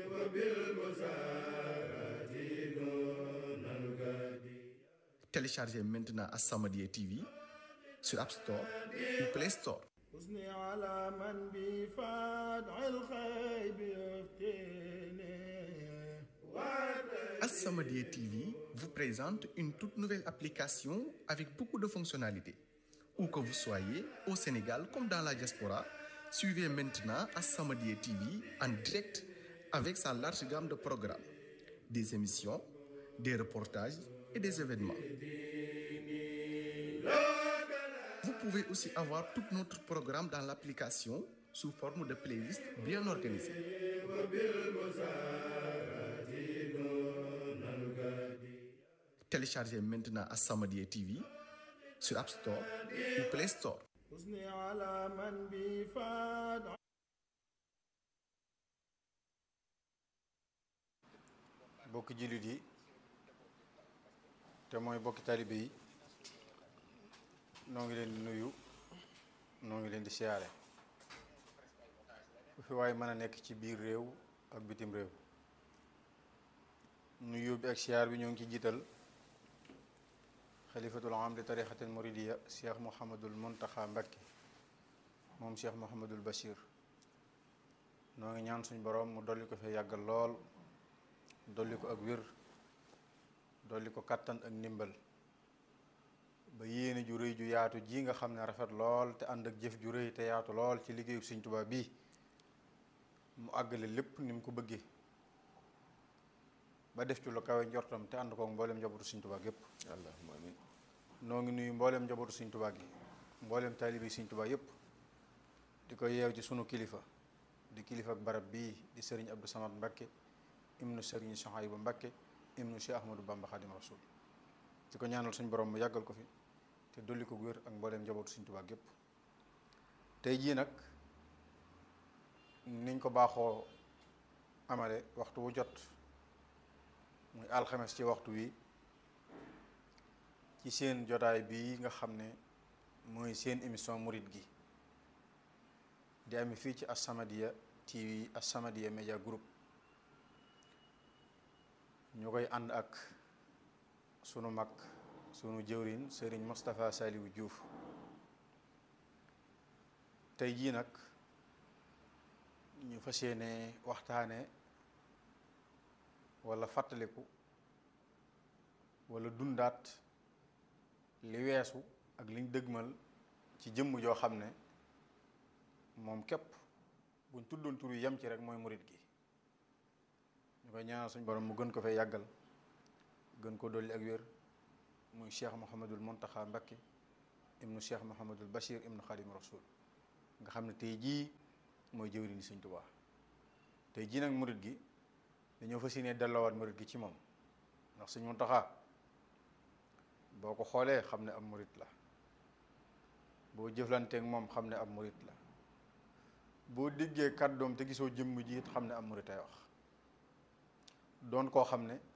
Téléchargez maintenant As-Samadiyya TV sur App Store ou Play Store. حسني على من بفادع الخيب يفتني As-Samadiyya TV vous présente une toute nouvelle application avec beaucoup de fonctionnalités. Où que vous soyez, au Sénégal comme dans la diaspora, suivez maintenant As-Samadiyya TV en direct avec sa large gamme de programmes, des émissions, des reportages et des événements. Vous pouvez aussi avoir tout notre programme dans l'application sous forme de playlist bien organisée. Téléchargez maintenant As-Samadiyya TV sur App Store ou Play Store. حسني على من بفادع bokki jullit yi te mooy bokki talibe yi noo ngi leen di nuyu noo ngi leen di siyaare fu fi waaye mën a nekk ci biir réew ak bitim réew nuyu bi ak siyaar bi ñoo ngi ci jiital xalifatul am di tarixatil muridiya cheikh mouhamadul muntaxa mbakke moom cheikh mouhamadul bachir noo ngi ñaan suñ borom mu dolli ko fee yàggal lool dolli ko ak wér dolli ko kàttan ak ndimbal ba yéene ju rëy ju yaatu ji nga xam ne rafet lool te ànd ak jëf ju rëy te yaatu lool ci liggéeyu Sëñ Tuubaa bii mu àggale lépp ni mu ko bëggee ba def ci lu kawe njortam te ànd koog mboolem njabootu Sëñ Tuubaa gépp allahumma amin noo ngi nuyu mboolem njabootu Sëñ Tuubaa gi mboolem taalibi Sëñ Tuubaa yépp di ko yeew ci sunu kilifa di kilifa ak barab bii di sëriñ Abdou Samad Mbakke ibnu sëriñ Sohaybu Mbakke ibnu Cheikh Ahmadou Bamba Xadim Rasul di ko ñaanal suñ borom mu yàggal ko fi te dolli ko wér ak mbooleem njabootu Sëñ Tuubaa gépp tey jii nag niñ ko baaxoo amale waxtu wu jot muy alxames ci waxtu wi ci seen jotaay bii nga xam ne mooy seen émission murit gi di amee fii ci As-Samadiyya TV As-Samadiyya Media Group ñu koy ànd ak sunu mag sunu jëwriñ sëriñ Moustapha Saliou Diouf tey jii nag ñu fas yéene waxtaane walla fàttaliku walla dundaat li weesu ak liñ dëgmal ci jëmm joo xam ne moom képp buñ tuddoon tur yi yem ci rek mooy murit gi ñu koy ñaanal suñ borom mu gën ko fee yàggal gën ko dolli ak wér muy cheikh Mouhamadul Montaxa Mbakke ibnu cheikh Mouhamadul Bachir ibnu Xadim Rasul nga xam ne tey jii mooy jëwriñu Sëñ Tuubaa tey jii nag murit gi dañoo fas yéene delloowaat murit gi ci moom ndax Sëñ Montaxa boo ko xoolee xam ne ab murit la boo jëflanteek moom xam ne ab murit la boo déggee kàddoom te gisoo jëmm ji it xam ne ab murit ay wax doon koo xam ne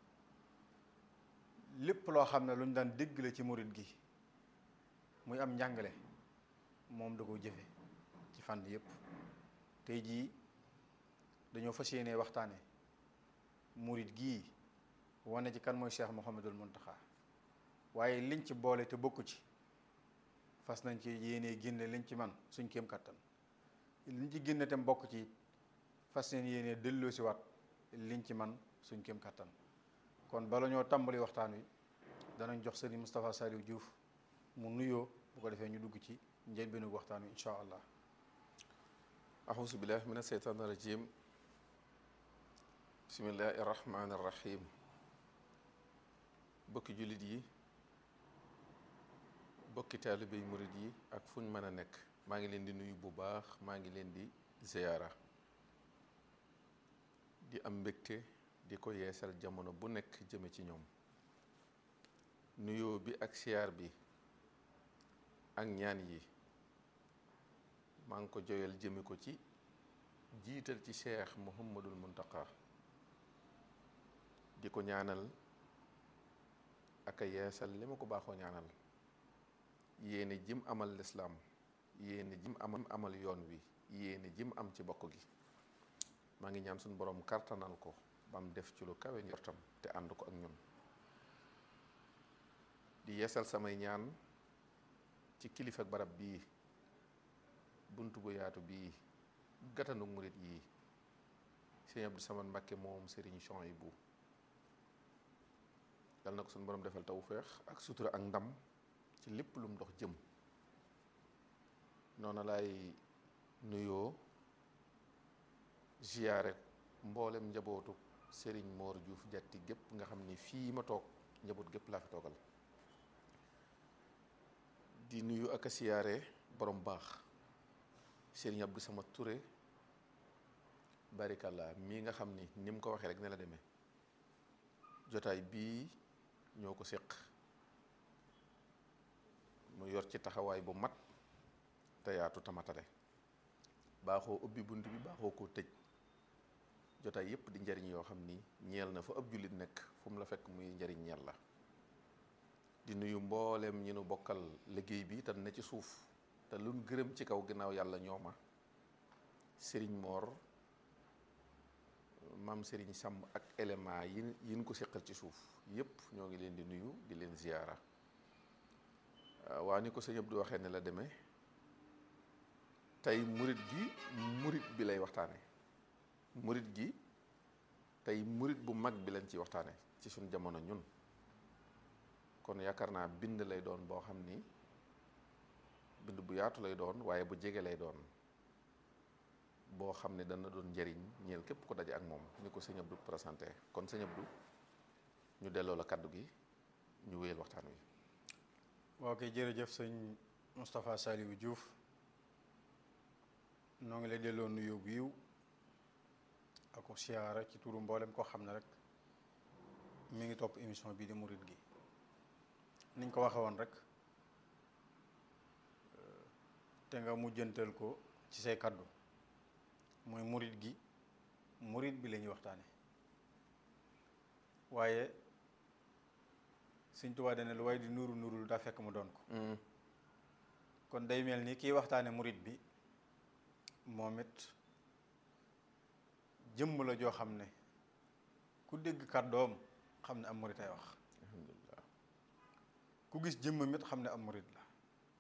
lépp loo xam ne lu ñu daan dégg la ci murit gi muy am njàngale moom da ko jëfe ci fànn yépp tey jii dañoo fas yéene waxtaane murit gii wane ci kan mooy Cheikh Mouhamadul Muntaxa waaye liñ ci boole te bokku ci fas nañ ci yéene génne liñ ci man suñ kéem kattan liñ ci génne tam bokk ci fas nañ yéene delloo si waat liñ ci man suñ kéem kattan kon bala ñoo tàmbali waxtaan wi danañ jox sëriñ Moustapha Saliou Diouf mu nuyoo bu ko defee ñu dugg ci njëlbeenu waxtaan wi incha allah أعوذ بالله من الشيطان الرجيم بسم الله الرحمن الرحيم bokki jullit yi bokki taalibe yi murit yi ak fu ñu mën a nekk maa ngi leen di nuyu bu baax maa ngi leen di ziyaara di am mbégte di ko yeesal jamono bu nekk jëme ci ñoom nuyoo bi ak siyaar bi ak ñaan yi maa ngi ko joyal jëme ko ci jiital ci cheikh muhammadul muntaka di ko ñaanal ak a yeesal li ma ko baaxoo ñaanal yéene jim amal lislaam yéene jim amal amal yoon wi yéene jim am ci bokk gi maa ngi ñaan suñu borom kartanal ko ba mu def ci lu kawe njortam te ànd ko ak ñun di yeesal samay ñaan ci kilifa ak barab bii bunt bu yaatu bii gatanu murit yi sëñ Abdou Samad Mbakke moom sëriñ Chouaïbou yal na ko suñu borom defal tawféex ak sutura ak ndam ci lépp lu mu dox jëm noonu laay nuyoo ziyaare mboolem njabootu sëriñ Moor Diouf jatti gépp nga xam ni fii ma toog njaboot gépp laa fi toogal di nuyu ak a siyaare borom baax sëriñ Abdou Samad Touré barikalla mii nga xam ni ni mu ko waxee rek ne la demee jotaay bii ñoo ko séq mu yor ci taxawaay bu mat te yaatu tamatale baaxoo ubbi bunt bi baaxoo koo tëj jotaay yépp di njariñ yoo xam ni ñeel na fa ab jullit nekk fu mu la fekk muy njariñ ñeel la di nuyu mbooleem ñi nu bokkal liggéey bi te ne ci suuf te luñ gërëm ci kaw ginnaaw yàlla ñooma sëriñ moor maam sëriñ sàmm ak élément yi yin ko seqal ci suuf yépp ñoo ngi leen di nuyu di leen ziyaara waa ni ko sëñ Abdou waxee ne la demee tey murit gi murit bi lay waxtaane murit gi tey murit bu mag bi lañ ciy waxtaane ci suñ jamono ñun kon yaakaar naa bind lay doon boo xam ni bind bu yaatu lay doon waaye bu jege lay doon boo xam ne dana doon njëriñ ñeel képp ko daje ak moom ni ko sëñ Abdou présenté kon sëñ Abdou ñu delloo la kaddu gi ñu wéyal waxtaan wi waaw kay jërëjëf sëñ Moustapha Saliou Diouf noo ngi lay delloo nuyoo bu yiw ak ko siyaara ci turu mboolem koo xam ne rek mi ngi topp émission bii di murit gi niñ ko waxe woon rek te nga mujjantal ko ci say kaddu mooy murit gi murit bi la ñuy waxtaane waaye Sëñ Tuubaa dana lu waaye di nuru nurul daa fekk mu doon ko kon day mel ni kiy waxtaane murit bi moom it jëmm la joo xam ne ku dégg kàddoom xam ne am murit ay wax alhamdulilah ku gis jëmmam it xam ne am murit la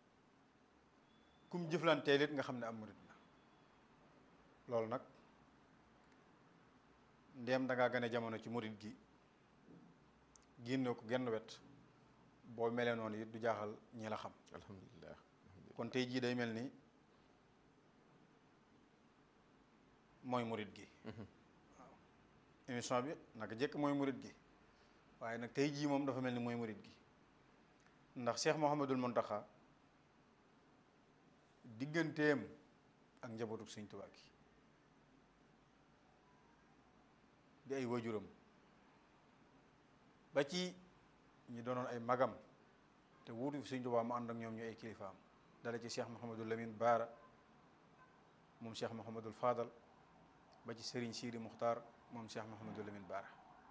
kum jëflanteel it nga xam ne am murit la loolu nag ndéem da ngaa gane jamono ci murit gi génne ko genn wet boo melee noonu it du jaaxal ñi la xam alhamdulilah kon tey jii day mel ni mooy murit gi waaw émission bi naka jëkk mooy murit gi waaye nag tey jii moom dafa mel ni mooy murit gi ndax Cheikh Mouhamadul Mountakha digganteem ak njabootu Sëñ Tuubaa gi di ay wajuram ba ci ñi doonoon ay magam te wuutu fi Sëñ Tuubaa mu ànd ak ñoom ñu ay kilifaam dala ci Cheikh Mouhamadul Lamine Baara moom Cheikh Mouhamadul Fadal ba ci Serigne Sidi Muxtaar moom Cheikh Mouhamadul Lamine Baara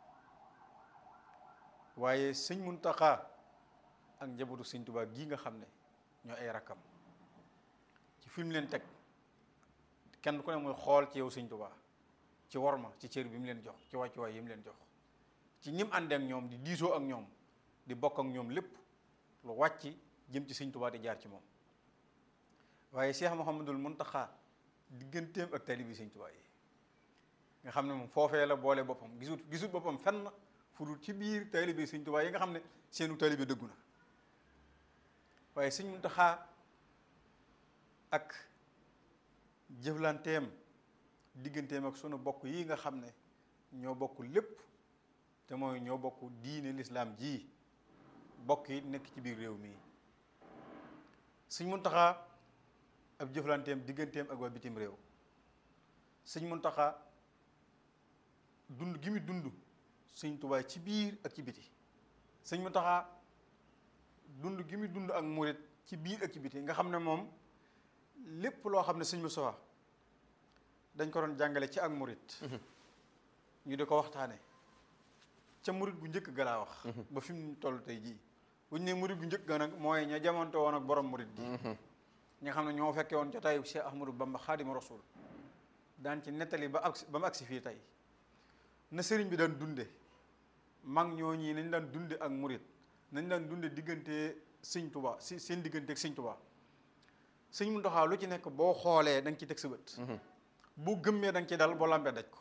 waaye sëñ Muntaxa ak njabootu Sëñ Tuubaa gii nga xam ne ñoo ay rakkam ci fi mu leen teg kenn ku ne muy xool ci yow Sëñ Tuubaa ci worma ci cër bi mu leen jox ci wàccuwaay yi mu leen jox ci ñim àndee ak ñoom di diisoo ak ñoom di bokk ak ñoom lépp lu wàcc jëm ci Sëñ Tuubaa di jaar ci moom waaye Cheikh Mouhamadul Muntaxa digganteem ak taalibi Sëñ Tuubaa yi nga xam ne moom foofee la boole boppam gisut gisut boppam fenn fu dul ci biir taalibi Sëñ Tuubaa yi nga xam ne seenu taalibi dëggu na waaye Sëñ Muntaxa ak jëflanteem digganteem ak sunu bokk yi nga xam ne ñoo bokk lépp te mooy ñoo bokk diine lislaam ji bokk yi nekk ci biir réew mi Sëñ Muntaxa ab jëflanteem digganteem ak waa bitim réew Sëñ Muntaxa dund gi mu dund Sëñ Tuubaa ci biir ak ci biti Sëñ Muntaxa dund gi mu dund ak murit ci biir ak ci biti nga xam ne moom lépp loo xam ne Sëñ Musaa dañ ko doon jàngale ci ak murit ñu di ko waxtaane ca murit gu njëkk ga laa wax ba fi mu toll tey jii buñ ne murit gu njëkk ga nag mooy ña jamonte woon ak borom murit gi ñi nga xam ne ñoo fekkee woon jotaayu Cheikh Ahmadou Bamba Xaadimu Rasuul daan ci nettali ba agsi ba mu agsi fii tey na sëriñ bi daan dunde mag ñoo ñii nañ daan dunde ak murit nañ daan dunde diggante sëñ Tuubaa si seen diggante ak sëñ Tuubaa sëñ Muntaxaa lu ci nekk boo xoolee da nga ci teg sa bët boo gëmmee da nga ci dal boo lambee daj ko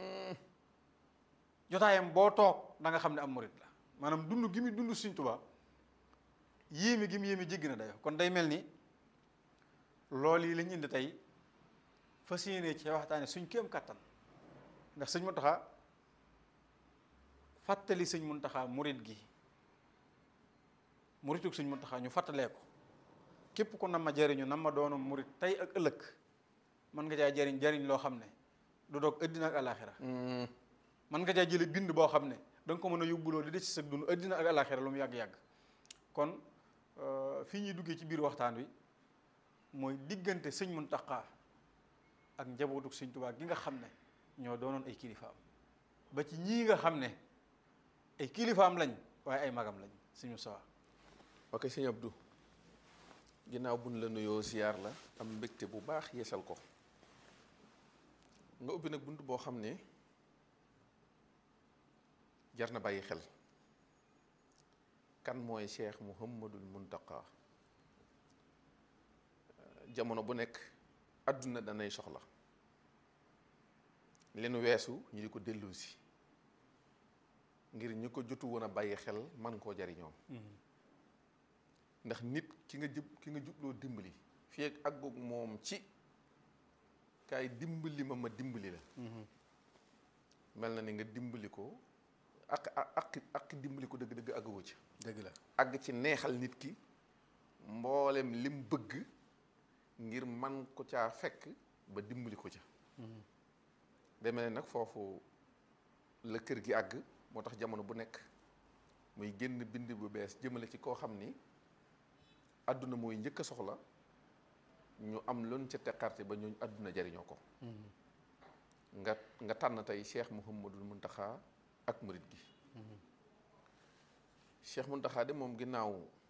jotaayam boo toog da nga xam ne am murit la maanaam dund gi mu dund sëñ Tuubaa yéeme gi mu yéeme jéggi na dayo kon day mel ni loolu yi lañ indi tey fas yéene ci waxtaane suñ kéem kattan ndax sëñ Muntaxa fàttali sëñ Muntaxa murit gi muritug sëñ Muntaxa ñu fàttalee ko képp ku nam ma jariñu nam ma doonu murit tey ak ëllëg mën nga caa jariñ jariñ loo xam ne du doog ëddina ak alaxira mën nga caa jële bind boo xam ne da nga ko mën a yóbbuloo di des ci sa dund ëddina ak alaxira lu mu yàgg-yàgg kon fii ñuy duggee ci biir waxtaan wi mooy diggante sëñ Muntaxa ak njabootu sëñ Tuubaa gi nga xam ne ñoo doonoon ay kilifaam ba ci ñii nga xam ne ay kilifaam lañ waaye ay magam lañ sëñ Musaa ok sëñ Abdou ginnaaw buñ la nuyoo ziyaar la am mbégte bu baax yeesal ko nga ubbi nag bunt boo xam ne jar na bàyyi xel kan mooy Cheikh Mouhamadul Muntaqa jamono bu nekk àdduna danay soxla leen weesu ñu di ko dellusi ngir ñu ko jotu woon a bàyyi xel man koo jariñoo ndax nit ki nga jub ki nga jubloo dimbali fii ak àggoog moom ci kaay dimbali ma ma dimbali la mel na ni nga dimbali ko ak ak ak dimbali ko dëgg-dëgg àgguwu ci dëgg la àgg ci neexal nit ki mboolem lim bëgg ngir man ko caa fekk ba dimbali ko ca demee nag foofu la kër gi àgg moo tax jamono bu nekk muy génn bind bu bees jëmale ci koo xam ni àdduna mooy njëkk a soxla ñu am loon ca teqarte ba ñooñu àdduna jariñoo ko nga nga tànn tey Cheikh Mouhamadul Muntaxa ak murit gi Cheikh Muntaxa de moom ginnaaw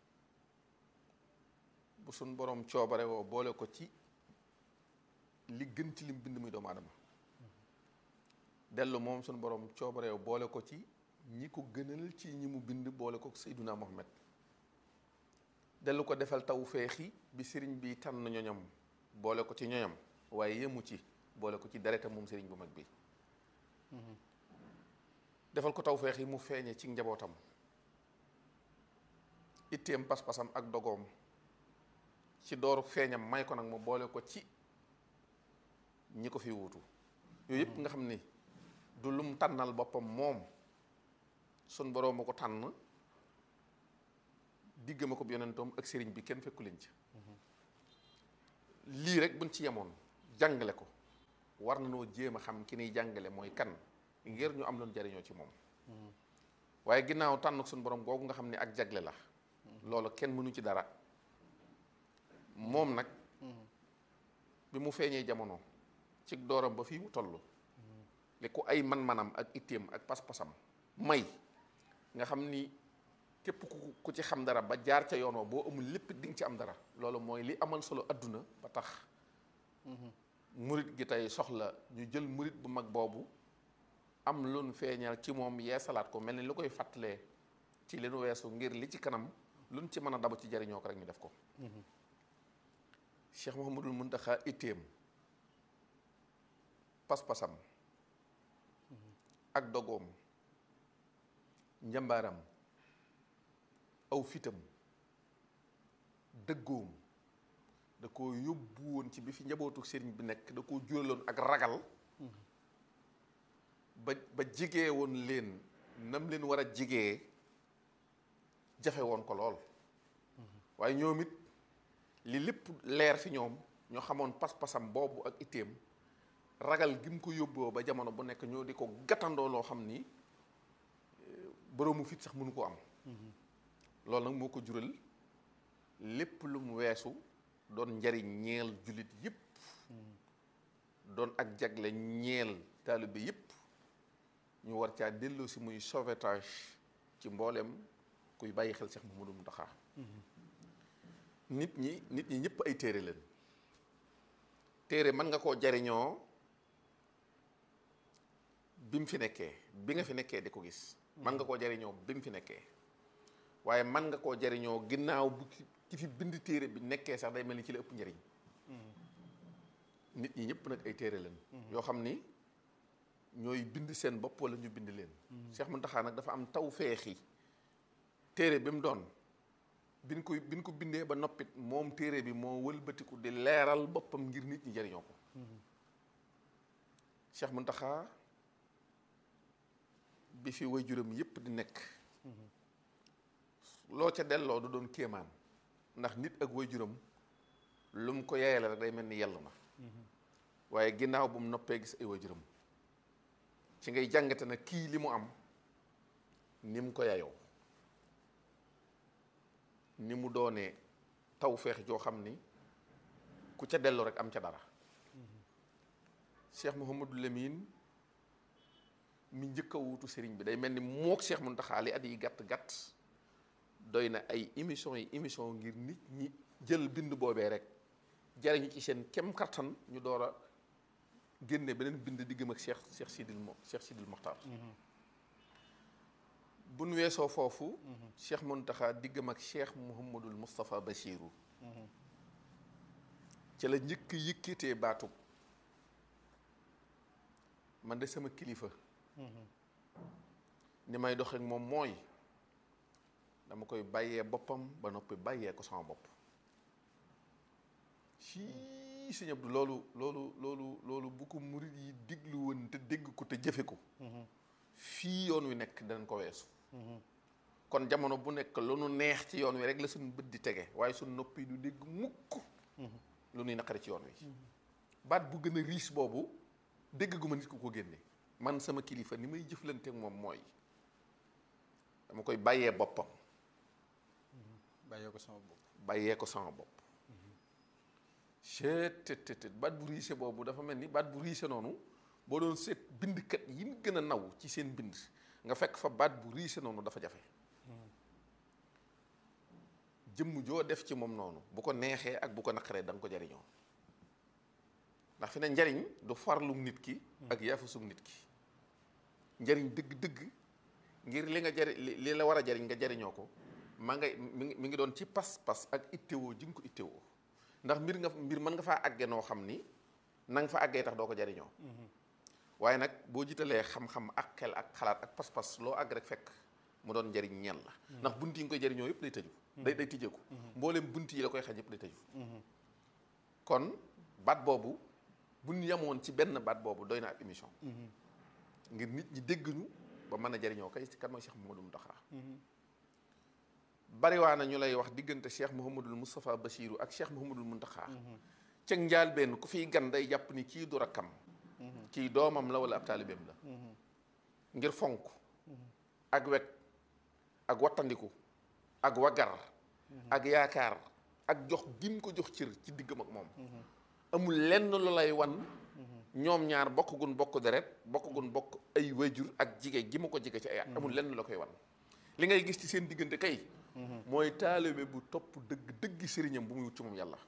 bu suñ borom coobare woo boole ko ci li gën ci lim bind muy doomu aadama dellu moom suñ borom coobare woo boole ko ci ñi ko gënal ci ñi mu bind boole ko Seyduna Muhammad dellu ko defal taw feexi bi sëriñ bi tànn ñoñam boole ko ci ñoñam waaye yemu ci boole ko ci deretam moom sëriñ bu mag bi defal ko taw feexi mu feeñe ci njabootam itteem pas-pasam ak dogoom ci dooru feeñam may ko nag mu boole ko ci ñi ko fi wuutu yooyu yëpp nga xam ni du lum tànnal boppam moom sun boroom ma ko tànn digg ma ko yonentoom ak sëriñ bi kenn fekku leen ci lii rek buñ ci yemoon jàngale ko war na noo jéem a xam ki niy jàngale mooy kan ngir ñu am loon jariñoo ci moom waaye ginnaaw tànn suñu borom googu nga xam ne ak jagle la loolu kenn mënu ci dara moom nag bi mu feeñee jamono ci dooram ba fii mu toll li ku ay man-manam ak itteem ak pas-pasam may nga xam ni képp ku ku ci xam dara ba jaar ca yoon wa boo amul lépp di nga ci am dara loolu mooy li amal solo adduna ba tax murit gi tey soxla ñu jël murit bu mag boobu am lun feeñal ci moom yeesalaat ko mel ni lu koy fàttalee ci li nu weesu ngir li ci kanam luñ ci mën a dabu ci jariñoo ko rek ñu def ko Cheikh Mouhamadul Muntaxa itteem pas-pasam ak dogoom njambaaram aw fitam dëggoom da ko yóbbu woon ci bi fi njabootu sëriñ bi nekk da ko juraloon ak ragal ba ba jigee woon leen nam leen war a jigee jafe woon ko lool waaye ñoom it li lépp leer fi ñoom ñoo xamoon pas-pasam boobu ak itteem ragal gi mu ko yóbboo ba jamono bu nekk ñoo di ko gàttandoo loo xam ni boroomu fit sax mënu ko am loolu nag moo ko jural lépp lu mu weesu doon njariñ ñeel jullit yépp doon ak jagle ñeel taalibe yépp ñu war caa delloo si muy sauvetage ci mbooleem kuy bàyyi xel Cheikh Mouhamadou Mountakha nit ñi nit ñi ñëpp ay téere leen téere mën nga koo jariñoo bi mu fi nekkee bi nga fi nekkee di ko gis mën nga koo jariñoo bi mu fi nekkee waaye mën nga koo jariñoo ginnaaw bu ki fi bind téere bi nekkee sax day mel ni ci la ëpp njariñ nit ñi ñëpp nag ay téere leen yoo xam ni ñooy bind seen bopp wala ñu bind leen Cheikh Mountakha nag dafa am taw feexi téere bi mu doon biñ ko biñ ko bindee ba noppit moom téere bi moo wëlbatiku di leeral boppam ngir nit ñi jariñoo ko Cheikh Mountakha bi fi waajuram yépp di nekk loo ca delloo du doon kéemaan ndax nit ak waajuram lu mu ko yaayale rek day mel ni yell na waaye ginnaaw bu mu noppee gis ay waajuram ci ngay jàngate na kii li mu am ni mu ko yayoo ni mu doonee taw feex joo xam ni ku ca dellu rek am ca dara Cheikh Mouhamadou Lamine mi njëkk a wuutu sëriñ bi day mel ni mook Cheikh Mountakha li at yi gàtt gàtt doy na ay émission yi émission ngir nit ñi jël bind boobee rek jariñu ci seen kem kattan ñu door a génne beneen bind diggam ak Cheikh Cheikh Sidil Mo Cheikh Sidil Mokhtar bu nu weesoo foofu Cheikh Mountakha diggam ak Cheikh Mouhamadul Moustapha Bachiru ca la njëkk yëkkatee baatub man de sama kilifa ni may doxeek moom mooy dama koy bàyyee boppam ba noppi bàyyee ko sama bopp sii sëñ Abdou loolu loolu loolu loolu bu ko murit yi diglu woon te dégg ko te jëfe ko fii yoon wi nekk danañ ko weesu kon jamono bu nekk lu nu neex ci yoon wi rek la suñu bët di tege waaye suñu noppi du dégg mukk lu nuy naqari ci yoon wi baat bu gën a riis boobu dégg gu ma nit ku ko génne man sama kilifa ni may jëflante ak moom mooy dama koy bàyyee boppam bàyyee ko sama bopp bàyyee ko sama bopp chetttt baat bu riise boobu dafa mel ni baat bu riise noonu boo doon seet bindkat yi ñu gën a naw ci seen bind nga fekk fa baat bu riise noonu dafa jafe jëmm joo def ci moom noonu bu ko neexee ak bu ko naqaree da nga ko jariñoo ndax fi ne njariñ du farlum nit ki ak yaafusum nit ki njariñ dëgg-dëgg ngir li nga jari li la war a jariñ nga jariñoo ko maa ngay mi ngi mi ngi doon ci pas-pas ak ittewoo ji nga ko ittewoo ndax mbir nga mbir mën nga faa àgge noo xam ni na nga fa àggee tax doo ko jariñoo waaye nag boo jiitalee xam-xam ak xel ak xalaat ak pas-pas loo àgg rek fekk mu doon njariñ ñeel la ndax bunt yi nga koy jariñoo yëpp lay tëju day day tijjeeku mbooleem bunt yi la koy xaj yëpp day tëju kon baat boobu bu ñu yemoon ci benn baat boobu doy na ab émission ngir nit ñi dégg ñu ba mën a jariñoo kay ci kan mooy Cheikh Mouhamadou Mountakha bariwaa na ñu lay wax diggante Cheikh Mouhamadul Moustapha Bassirou ak Cheikh Mouhamadul Mountakha cëg njaal benn ku fiy gan day jàpp ni kii du rakkam kii doomam la wala ab taalibeem la ngir fonk ak wekk ak wattandiku ak wagar ak yaakaar ak jox gim ko jox cër ci diggam ak moom amul lenn lu lay wan ñoom ñaar bokk gun bokk deret bokk gun bokk ay wajur ak jige gi mu ko jige ci ay at amul lenn lu la koy wan li ngay gis ci seen diggante kay mooy taalibe bu topp dëgg dëggi sëriñam bu muy wut ci moom yàlla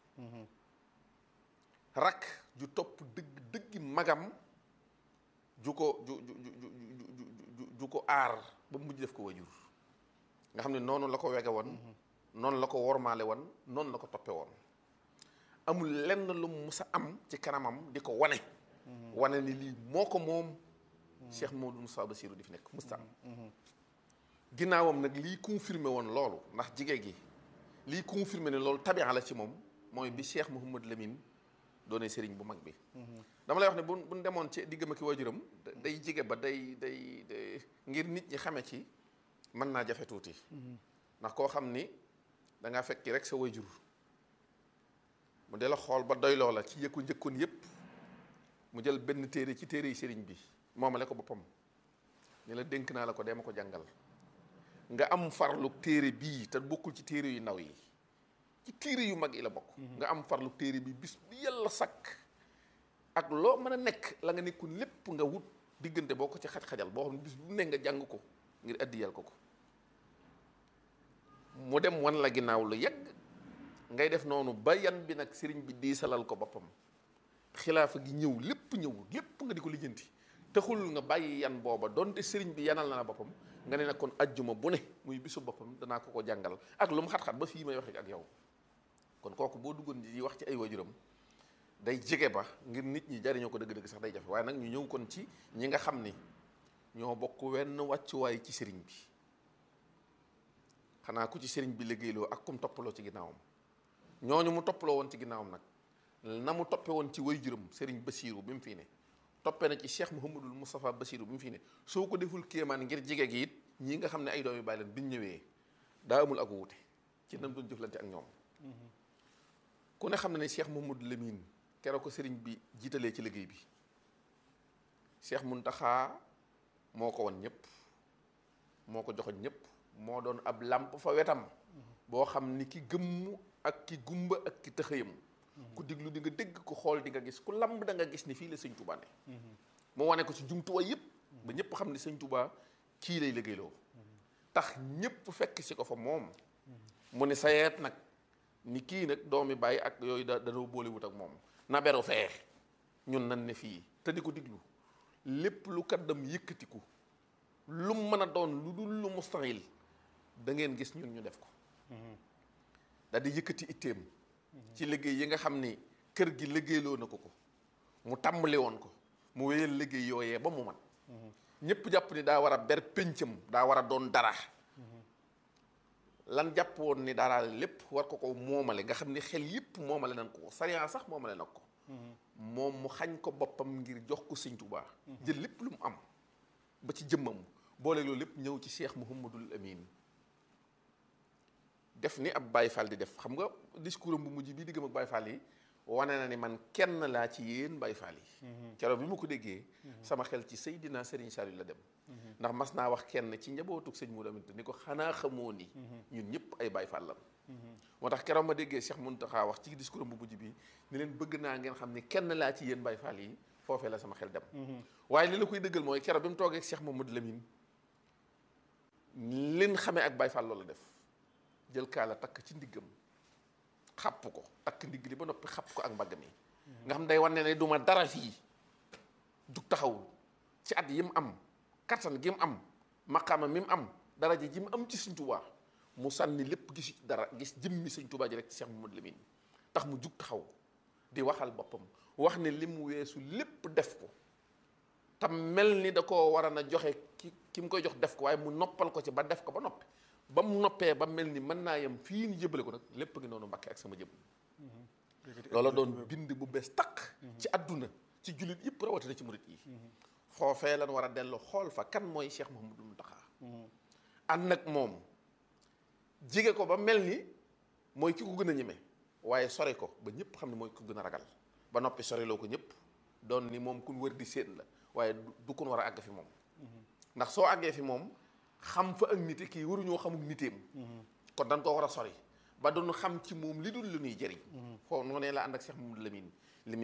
rakk ju topp dëgg dëggi magam ju ko ju ju ju ju ju ko aar ba mujj def ko wajur nga xam ne noonu la ko wege woon noonu la ko wormaale woon noonu la ko toppe woon amul lenn lu mu mus a am ci kanamam di ko wane wane ni lii moo ko moom Cheikh Mamadou Moussa Bassirou di fi nekk musta am ginnaawam nag lii confirmé woon loolu ndax jige gi lii confirmé ne loolu tabia la ci moom mooy bi Cheikh Mouhamad Lamine doone sëriñ bu mag bi dama lay wax ne bu buñ demoon ci diggam ak waajuram day jige ba day day day ngir nit ñi xame ci mën naa jafe tuuti ndax koo xam ni da ngaa fekki rek sa waajur mu dee la xool ba doy loola ci yëkku njëkkoon yépp mu jël benn téere ci téere yi sëriñ bi moomale ko boppam ni la dénk naa la ko dee ma ko jàngal nga am farlu téere bii te bokkul ci téere yu ndaw yi ci téere yu mag yi la bokk nga am farlu téere bi bis bi yàlla sakk ak loo mën a nekk la nga nekkul lépp nga wut diggante boo ko ci xaj-xajal boo xam ne bis bu ne nga jàng ko ngir addiyal ko ko mu dem wan la ginnaaw lu yegg ngay def noonu ba yan bi nag sëriñ bi diisalal ko boppam xilaafa gi ñëw lépp ñëw lépp nga di ko lijjanti taxul nga bàyyi yan booba donte sëriñ bi yanal na la boppam nga ne nag kon ajjuma bu ne muy bisu boppam danaa ko ko jàngal ak lu mu xat-xat ba fii may waxe ak yow kon kooku boo duggoon di wax ci ay waajuram day jege ba ngir nit ñi jariñoo ko dëgg-dëgg sax day jafe waaye nag ñu ñëw kon ci ñi nga xam ni ñoo bokk wenn wàccuwaay ci sëriñ bi xanaa ku ci sëriñ bi liggéeyloo ak kum toppaloo ci ginnaawam ñooñu mu toppaloo woon ci ginnaawam nag na mu toppe woon ci waajuram sëriñ Basiiru bi mu fii ne toppee na ci Cheikh Mouhamadul Moustapha Basiiru bi mu fii ne soo ko deful kéemaan ngir jege gi it ñii nga xam ne ay doom yu bàyyi leen biñ ñëwee daa amul ak wuute ci nam doon jëflante ak ñoom ku ne xam ne ne Cheikh Mouhamadou Lamine keroog ko sëriñ bi jiitalee ci liggéey bi Cheikh Mountakha moo ko won ñëpp moo ko joxoñ ñëpp moo doon ab làmp fa wetam boo xam ni ki gëmm ak ki gumba ak ki tëxëyam ku diglu di nga dégg ku xool di nga gis ku lamb da nga gis ni fii la sëñ Touba ne mu wane ko ci jumtuwaay yëpp ba ñëpp xam ni sëñ Touba kii lay liggéeyloo tax ñëpp fekk si ko fa moom mu ne sayeet nag ni kii nag doomi bàyyi ak yooyu da danoo boole wut ak moom na beru fee ñun nan ne fii te di ko diglu lépp lu kaddam yëkkatiku lu mën a doon lu dul lu mustahil da ngeen gis ñun ñu def ko daal di yëkkati itteem ci liggéey yi nga xam ni kër gi liggéeyloo na ko ko mu tàmbali woon ko mu wéyal liggéey yooyee ba mu man ñëpp jàpp ni daa war a ber péncam daa war a doon dara lan jàpp woon ni dara lépp war ko ko moomale nga xam ni xel yëpp moomale nañ ko ko sariya sax moomale na ko moom mu xañ ko boppam ngir jox ko sëñ Tuubaa jël lépp lu mu am ba ci jëmmam boole loolu lépp ñëw ci Cheikh Mouhamadul Amin def ni ab Baye Fall di def xam nga discours am bu mujj bii diggam ak Baye Fall yi wane na ni man kenn laa ci yéen Baye Fall yi keroog bi ma ko déggee sama xel ci Seydina Serigne Saliou la dem ndax mas naa wax kenn ci njabootug sëñ Modou Aminta ni ko xanaa xamoo ni ñun ñëpp ay Baye Fall lan moo tax keroog ma déggee Cheikh Mountakha wax ci discours am bu mujj bi ni leen bëgg naa ngeen xam ni kenn laa ci yéen Baye Fall yi foofee la sama xel dem waaye li la koy dëggal mooy keroog bi mu toogee ak Cheikh Mamadou Lamine leen xamee ak Baye Fall loolu def jël kaala takk ci ndiggam xapp ko takk ndigg li ba noppi xapp ko ak mbagg mi nga xam day wane ne du ma dara fii jug taxawul ci at yi mu am kattan gi mu am maqaama mi mu am daraja ji mu am ci Sëñ Tuubaa mu sànni lépp gisu ci dara gis jëmmi Sëñ Tuubaa ji rek ci Cheikh Mamadou Lamine tax mu jug taxaw di waxal boppam wax ne li mu weesu lépp def ko tam mel ni da koo war a na joxe ki ki mu koy jox def ko waaye mu noppal ko ci ba def ko ba noppi ba mu noppee ba mel ni mën naa yem fii ni jëbale ko nag lépp ngi noonu Mbàkke ak sama jëm loola doon bind bu bees taq ci àdduna ci jullit yëpp rawatina ci murit yi foofee lan war a dellu xool fa kan mooy Cheikh Mouhamadou Mountakha ànd nag moom jige ko ba mel ni mooy ki ko gën a ñeme waaye sore ko ba ñëpp xam ne mooy ko gën a ragal ba noppi soriloo ko ñëpp doon ni moom kun wër di séen la waaye du kun war a àgg fi moom ndax soo àggee fi moom xam fa ak nite kii waruñoo xamuk niteem kon dañ koo war a sori ba doon xam ci moom li dul lu ñuy jëriñ foofu noonu la ànd ak Cheikh Mamadou Lamine